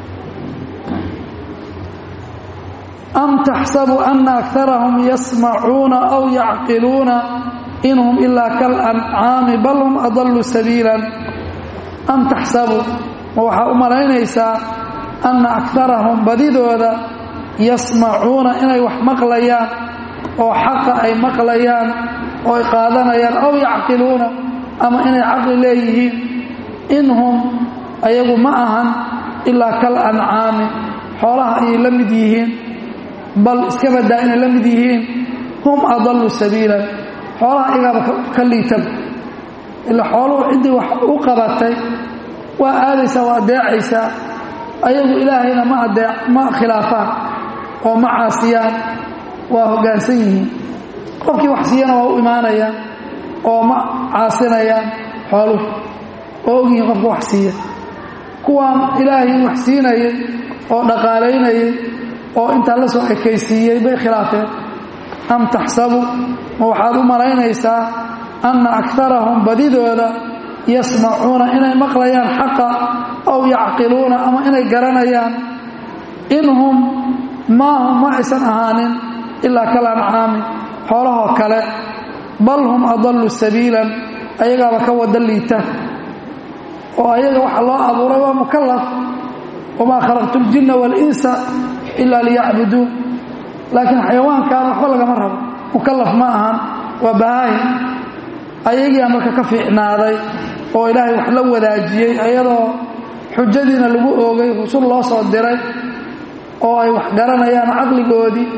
am taxsabu ana akarahum yasmacuuna aw yacqiluuna in hum ilaa kalancaami bal hum adallu sabiilan am taxsabu ma waxaa u malaynaysaa anna akarahum badidooda yasmacuuna inay wax maqlayaan oo xaqa ay maqlayaan oo ay qaadanayaan aw yacqiluuna ama inay caqli leeyihiin in hum ayagu ma ahan ilaa kal ancaami xoolaha ayay la mid yihiin bal iska badaa inay la mid yihiin hum adallu sabiilan xoolaha igaaba ka liitan ila xooluhu ciddii wax u qabatay waa aadaysaa waa adeecaysaa ayagu ilaahayna ma adee ma khilaafaan oo ma caasiyaan waa hoggaansan yihiin qofkii wax siiyana waa u imaanayaan oo ma caasinayaan xooluhu oo ogyihiin qofka wax siiya kuwaan ilaahay wax siinayay oo dhaqaalaynayay oo intaa la soo ekaysiiyey bay khilaafeen am taxsabu ma waxaad u malaynaysaa anna akarahum badidooda yasmacuuna inay maqlayaan xaqa aw yacqiluuna ama inay garanayaan in hum maa hum ma aysan ahaanin ilaa kal ancaami xoolahoo kale bal hum adallu sabiilan ayagaaba ka wada liita oo ayaga waxa loo abuuray waa mukalaf wamaa khalaqtu ljinna waalinsa ilaa liyacbuduun laakiin xayawaankan waxba lagama rabo mukalaf ma ahan waa bahaay ayagiia marka ka fiicnaaday oo ilaahay wax la wadaajiyey ayadoo xujadiina lagu oogay rusul loo soo diray oo ay wax garanayaan caqligoodii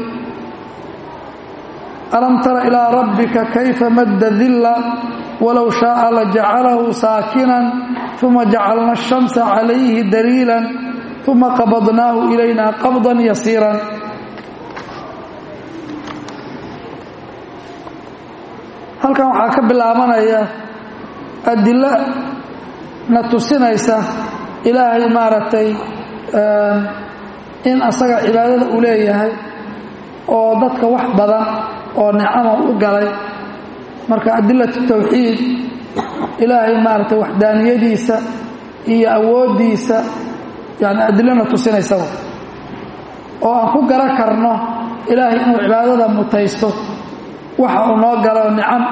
alam tara ilaa rabbika kayfa madda dilla walow shaaa lajacalahu saakinan uma jacalna ashamsa calayhi daliilan uma qabadnaahu ilayna qabdan yasiiran halkan waxaa ka bilaabanaya adilo na tusinaysa ilaahay maaragtay in asaga cibaadada uu leeyahay oo dadka wax badan oo nicama u galay marka adilatu tawxiid ilaahay maaragtay waxdaaniyadiisa iyo awooddiisa yani adilona tusinaysaa oo aan ku garan karno ilaahay inuu cibaadada mutaysto waxa uu noo galo nicam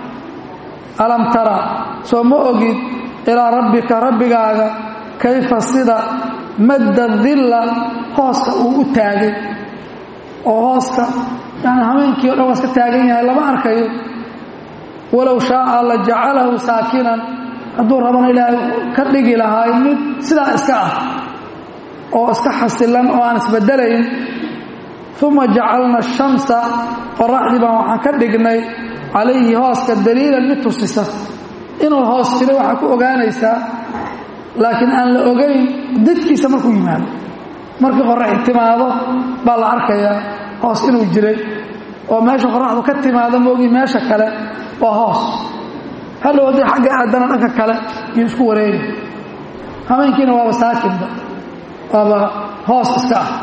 ah alam tara soo ma ogid ilaa rabbika rabbigaaga kayfa sida madda dilla hooska uu u taagay oo hooska yani hameenkii o dhan waa iska taagan yahay lama arkayo walow shaaa la jacalahu saakinan hadduu rabana ilaahay ka dhigi lahaay mid sidaa iska ah oo iska xasilan oo aan isbedelayn uma jacalna ashamsa qoraxdii baan waxaan ka dhignay calayhi hooska daliilan mid tusisa inuu hoos jiray waxaa ku ogaanaysaa laakiin aan la ogayn dadkiisa markuu yimaado markii qoraxi timaado baa la arkayaa hoos inuu jiray oo meesha qoraxdu ka timaado maogi meesha kale waa hoos hadhow haddii xagga aadana dhanka kale iyo isku wareegi hameenkiina waaba saakinba waaba hoos iska ah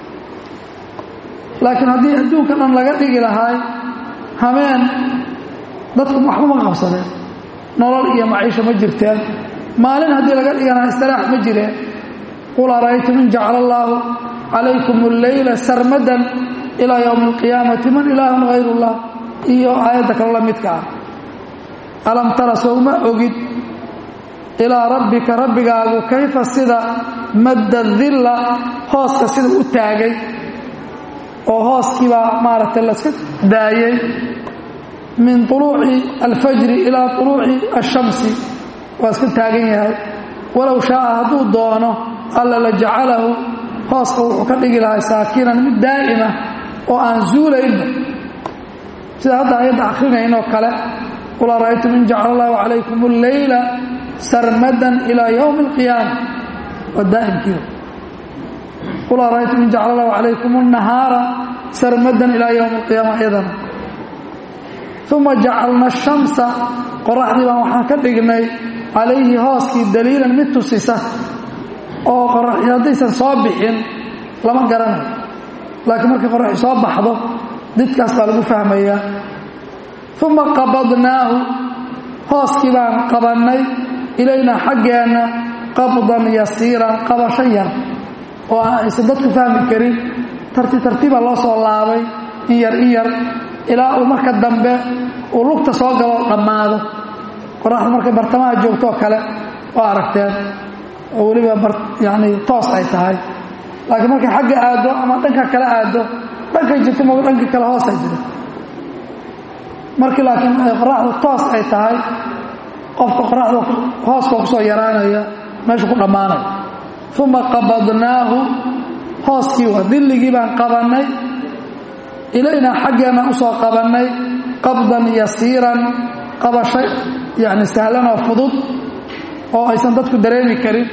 laakiin haddii adduunka dhan laga dhigi lahaay hameen dadku waxba ma qabsadeen nolol iyo maciisho ma jirteen maalin haddii laga dhigi lahaa istilaax ma jireen qul ara'aytum in jacala allaahu calaykum alleyla sarmadan ilaa yowmi alqiyaamati man ilaahun hayru llah iyo aayadda kale la midka ah alam tara sowma ogid ilaa rabbika rabbigaagu kayfa sida madda dilla hooska sida u taagay oo hooskiibaa maaragtay laska daayey min طuluuci alfajri ilaa طuluuci الshamsi waa iska taagan yahay walow shaaa hadduu doono alla la jacalahu hooska wuxuu ka dhigi lahay saakinan mid daa'ima oo aan zuulaynba sida hadda ayadda akrinayn oo kale qul ara'aytum in jacala allahu calaykum اlleyla sarmadan ilaa ywmi اlqiyaama waa daa'imkiiba qul ara'aytum in jacala allahu calaykum الnahaara sarmadan ilaa ywmi اlqiyaama iyadana uma jacalna ashamsa qoraxdii baan waxaan ka dhignay calayhi hooskii daliilan mid tusisa oo qoraxi haddaysan soo bixin lama garanayo laakiin markay qoraxi soo baxdo didkaas baa lagu fahmayaa uma qabadnaahu hooskii baan qabannay ilaynaa xaggeenna qabdan yasiiran qabasho yar oo aan aysan dadku fahmi karin tartiib tartiibaa loo soo laabay in yar in yar ilaa uu marka dambe uu lugta soo galo dhammaado qoraxda markay bartamaha joogtoo kale oo aragteen oo weliba yani toos ay tahay laakiin markay xagga aaddo ama dhanka kale aaddo dhankay jirto mo dhanka kale hoosay jiro markii laakiin qoraxdu toos ay tahay qofka qoraxda hooska kusoo yaraanaya meeshu ku dhammaanaya uma qabadnaahu hooskii waa dilligii baan qabannay ilaynaa xaggeenna usoo qabannay qabdan yasiiran qabasho yani sahlan oo fudud oo aysan dadku dareemi karin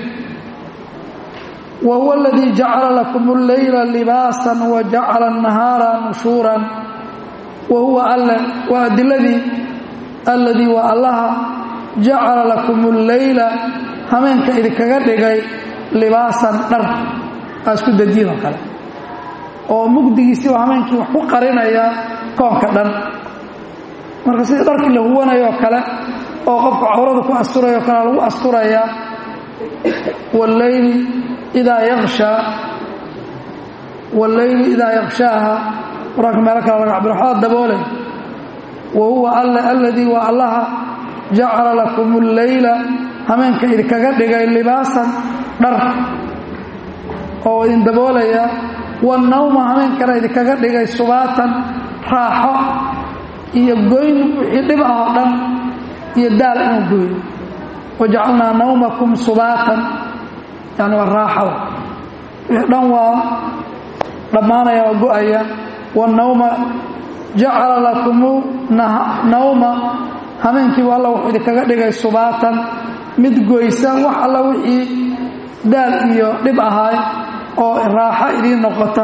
wa huwa aladii jacala lakum alleyla libaasan wa jacala annahaara nushuuran wa huwa alle waa adiladii alladii waa allaha jacala lakum alleyla hameenka idinkaga dhigay libaasan dhar aa isku dajiin oo kale oo mugdigiisii oo hameenkii wax ku qarinaya koonka dhan marka sidii dharkii la huwanayoo kale oo qofku cawrada ku asturayo kale lagu asturayaa walleyli idaa yakshaa walleyli idaa yakshaaha qur-aanka meelo kale laga cabiro waxaa daboolay wa huwa alle alladii waa allaha jacala lakum alleyla hameenka idinkaga dhigay libaasan dhar oo idin daboolaya wanawma hameenkana idinkaga dhigay subaatan raaxo iyo goyn wixii dhib ah oo dhan iyo daal inuu gooyo wajacalnaa nawmakum subaatan yani waa raaxada wixii dhan waa dhammaanaya waa go-aya wanawma jacala lakumu nawma hameenkiibu alla wuxuu idinkaga dhigay subaatan mid goysa wax alla wixii daal iyo dhib ahaay oo raaxo idiin noqota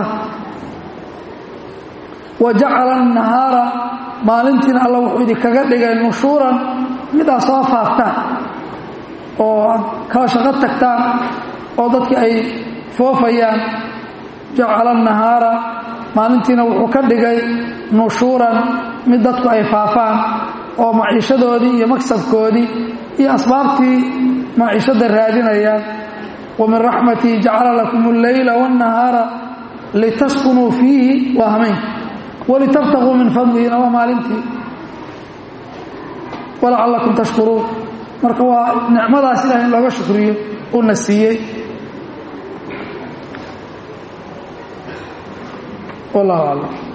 wa jacala annahaara maalintiina alla wuxuu idinkaga dhigay nushuuran midaa soo faaftaan oo aad kala shaqo tagtaan oo dadki ay foofayaan jacala annahaara maalintiina wuxuu ka dhigay nushuuran mid dadku ay faafaan oo maciishadoodii iyo maksabkoodii iyo asbaabtii maciishadda raadinayaan wa min raxmatii jacala lakum alleyla waannahaara litaskunuu fiihi waa hameenka walitabtaguu min fadlihina waa maalintii walacallakum tashkuruun marka waa nicmadaas ilaah in looga shukriyo uuna siiyey wallahu aclam